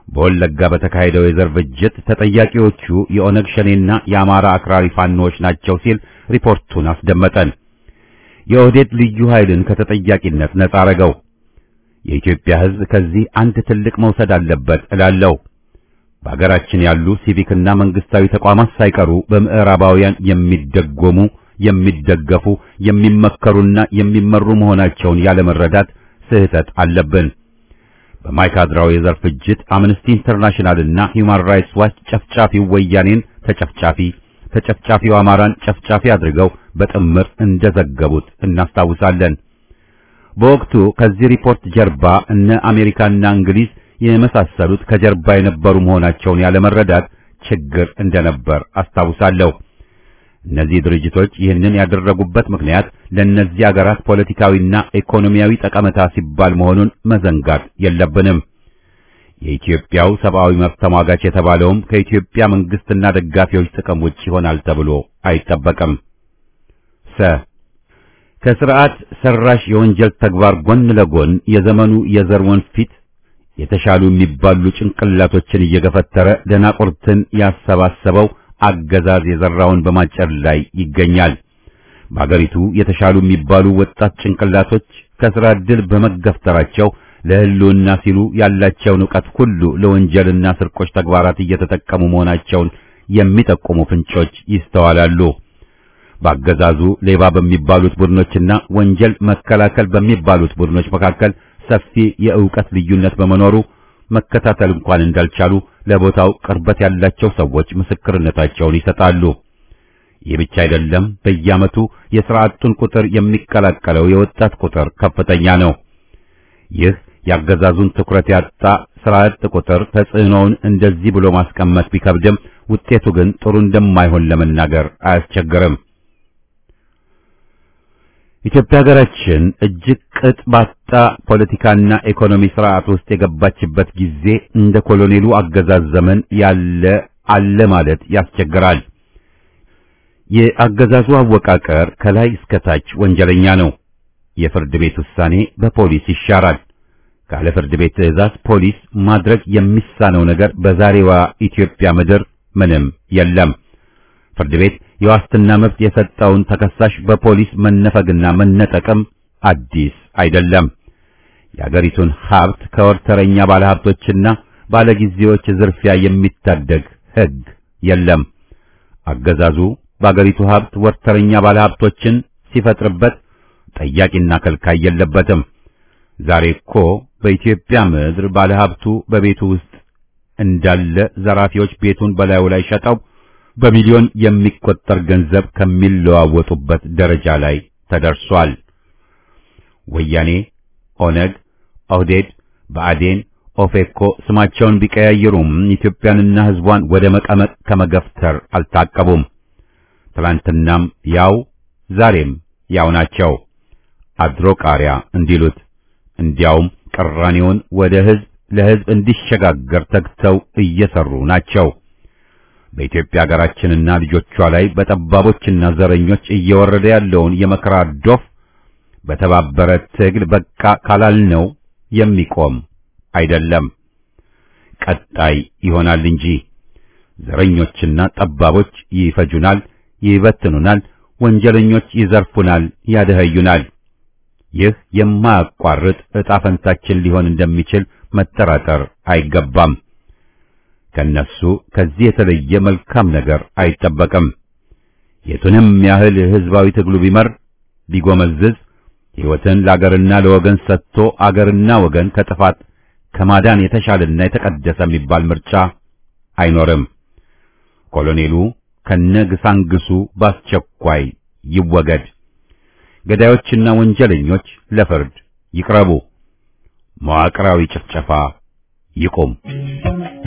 በወለጋ በተካሄደው የዘር ፍጅት ተጠያቂዎቹ የኦነግ ሸኔና የአማራ አክራሪ ፋኖዎች ናቸው ሲል ሪፖርቱን አስደመጠን። የኦህዴድ ልዩ ኃይልን ከተጠያቂነት ነጻ አረገው። የኢትዮጵያ ሕዝብ ከዚህ አንድ ትልቅ መውሰድ አለበት እላለሁ። በሀገራችን ያሉ ሲቪክና መንግስታዊ ተቋማት ሳይቀሩ በምዕራባውያን የሚደጎሙ፣ የሚደገፉ፣ የሚመከሩና የሚመሩ መሆናቸውን ያለመረዳት ስህተት አለብን። በማይካድራው የዘር ፍጅት አምነስቲ ኢንተርናሽናልና ሂውማን ራይትስ ዋች ጨፍጫፊው ወያኔን ተጨፍጫፊ ተጨፍጫፊው አማራን ጨፍጫፊ አድርገው በጥምር እንደዘገቡት እናስታውሳለን። በወቅቱ ከዚህ ሪፖርት ጀርባ እነ አሜሪካና እንግሊዝ የመሳሰሉት ከጀርባ የነበሩ መሆናቸውን ያለመረዳት ችግር እንደነበር አስታውሳለሁ። እነዚህ ድርጅቶች ይህንን ያደረጉበት ምክንያት ለእነዚህ አገራት ፖለቲካዊና ኢኮኖሚያዊ ጠቀሜታ ሲባል መሆኑን መዘንጋት የለብንም። የኢትዮጵያው ሰብአዊ መብት ተሟጋች የተባለውም ከኢትዮጵያ መንግስትና ደጋፊዎች ጥቅም ውጭ ይሆናል ተብሎ አይጠበቅም። ሰ ከስርዓት ሰራሽ የወንጀል ተግባር ጎን ለጎን የዘመኑ የዘር ወንፊት የተሻሉ የሚባሉ ጭንቅላቶችን እየገፈተረ ደናቁርትን ያሰባሰበው አገዛዝ የዘራውን በማጨድ ላይ ይገኛል። በአገሪቱ የተሻሉ የሚባሉ ወጣት ጭንቅላቶች ከስራ ዕድል በመገፍተራቸው ለሕልውና ሲሉ ያላቸውን ዕውቀት ሁሉ ለወንጀልና ስርቆች ተግባራት እየተጠቀሙ መሆናቸውን የሚጠቁሙ ፍንጮች ይስተዋላሉ። በአገዛዙ ሌባ በሚባሉት ቡድኖችና ወንጀል መከላከል በሚባሉት ቡድኖች መካከል ሰፊ የዕውቀት ልዩነት በመኖሩ መከታተል እንኳን እንዳልቻሉ ለቦታው ቅርበት ያላቸው ሰዎች ምስክርነታቸውን ይሰጣሉ። ይህ ብቻ አይደለም። በየዓመቱ የሥራ አጡን ቁጥር የሚቀላቀለው የወጣት ቁጥር ከፍተኛ ነው። ይህ የአገዛዙን ትኩረት ያጣ ሥራ አጥ ቁጥር ተጽዕኖውን እንደዚህ ብሎ ማስቀመጥ ቢከብድም ውጤቱ ግን ጥሩ እንደማይሆን ለመናገር አያስቸግርም። ኢትዮጵያ ሀገራችን እጅግ ቅጥ ባጣ ፖለቲካና ኢኮኖሚ ስርዓት ውስጥ የገባችበት ጊዜ እንደ ኮሎኔሉ አገዛዝ ዘመን ያለ አለ ማለት ያስቸግራል። የአገዛዙ አወቃቀር ከላይ እስከ ታች ወንጀለኛ ነው። የፍርድ ቤት ውሳኔ በፖሊስ ይሻራል። ካለ ፍርድ ቤት ትዕዛዝ ፖሊስ ማድረግ የሚሳነው ነገር በዛሬዋ ኢትዮጵያ ምድር ምንም የለም። ፍርድ ቤት የዋስትና መብት የሰጠውን ተከሳሽ በፖሊስ መነፈግና መነጠቅም አዲስ አይደለም። የአገሪቱን ሀብት ከወርተረኛ ባለሀብቶችና ባለጊዜዎች ዝርፊያ የሚታደግ ሕግ የለም። አገዛዙ በአገሪቱ ሀብት ወርተረኛ ባለሀብቶችን ሲፈጥርበት ጠያቂና ከልካይ የለበትም። ዛሬ እኮ በኢትዮጵያ ምድር ባለሀብቱ በቤቱ ውስጥ እንዳለ ዘራፊዎች ቤቱን በላዩ ላይ ሸጠው በሚሊዮን የሚቆጠር ገንዘብ ከሚለዋወጡበት ደረጃ ላይ ተደርሷል። ወያኔ፣ ኦነግ፣ ኦህዴድ፣ ብአዴን፣ ኦፌኮ ስማቸውን ቢቀያየሩም ኢትዮጵያንና ሕዝቧን ወደ መቀመቅ ከመገፍተር አልታቀቡም። ትላንትናም ያው ዛሬም ያው ናቸው። አድሮ ቃሪያ እንዲሉት እንዲያውም ቅራኔውን ወደ ሕዝብ ለሕዝብ እንዲሸጋገር ተግተው እየሰሩ ናቸው። በኢትዮጵያ ሀገራችንና ልጆቿ ላይ በጠባቦችና ዘረኞች እየወረደ ያለውን የመከራ ዶፍ በተባበረ ትግል በቃ ካላልነው የሚቆም አይደለም፣ ቀጣይ ይሆናል እንጂ ዘረኞችና ጠባቦች ይፈጁናል፣ ይበትኑናል፣ ወንጀለኞች ይዘርፉናል፣ ያደኸዩናል። ይህ የማያቋርጥ ዕጣ ፈንታችን ሊሆን እንደሚችል መጠራጠር አይገባም። ከነሱ ከዚህ የተለየ መልካም ነገር አይጠበቅም። የቱንም ያህል ሕዝባዊ ትግሉ ቢመር ቢጎመዝዝ ሕይወትን ለአገርና ለወገን ሰጥቶ አገርና ወገን ከጥፋት ከማዳን የተሻለና የተቀደሰ የሚባል ምርጫ አይኖርም። ኮሎኔሉ ከነግሳንግሱ በአስቸኳይ ይወገድ። ገዳዮችና ወንጀለኞች ለፍርድ ይቅረቡ። መዋቅራዊ ጭፍጨፋ ይቁም።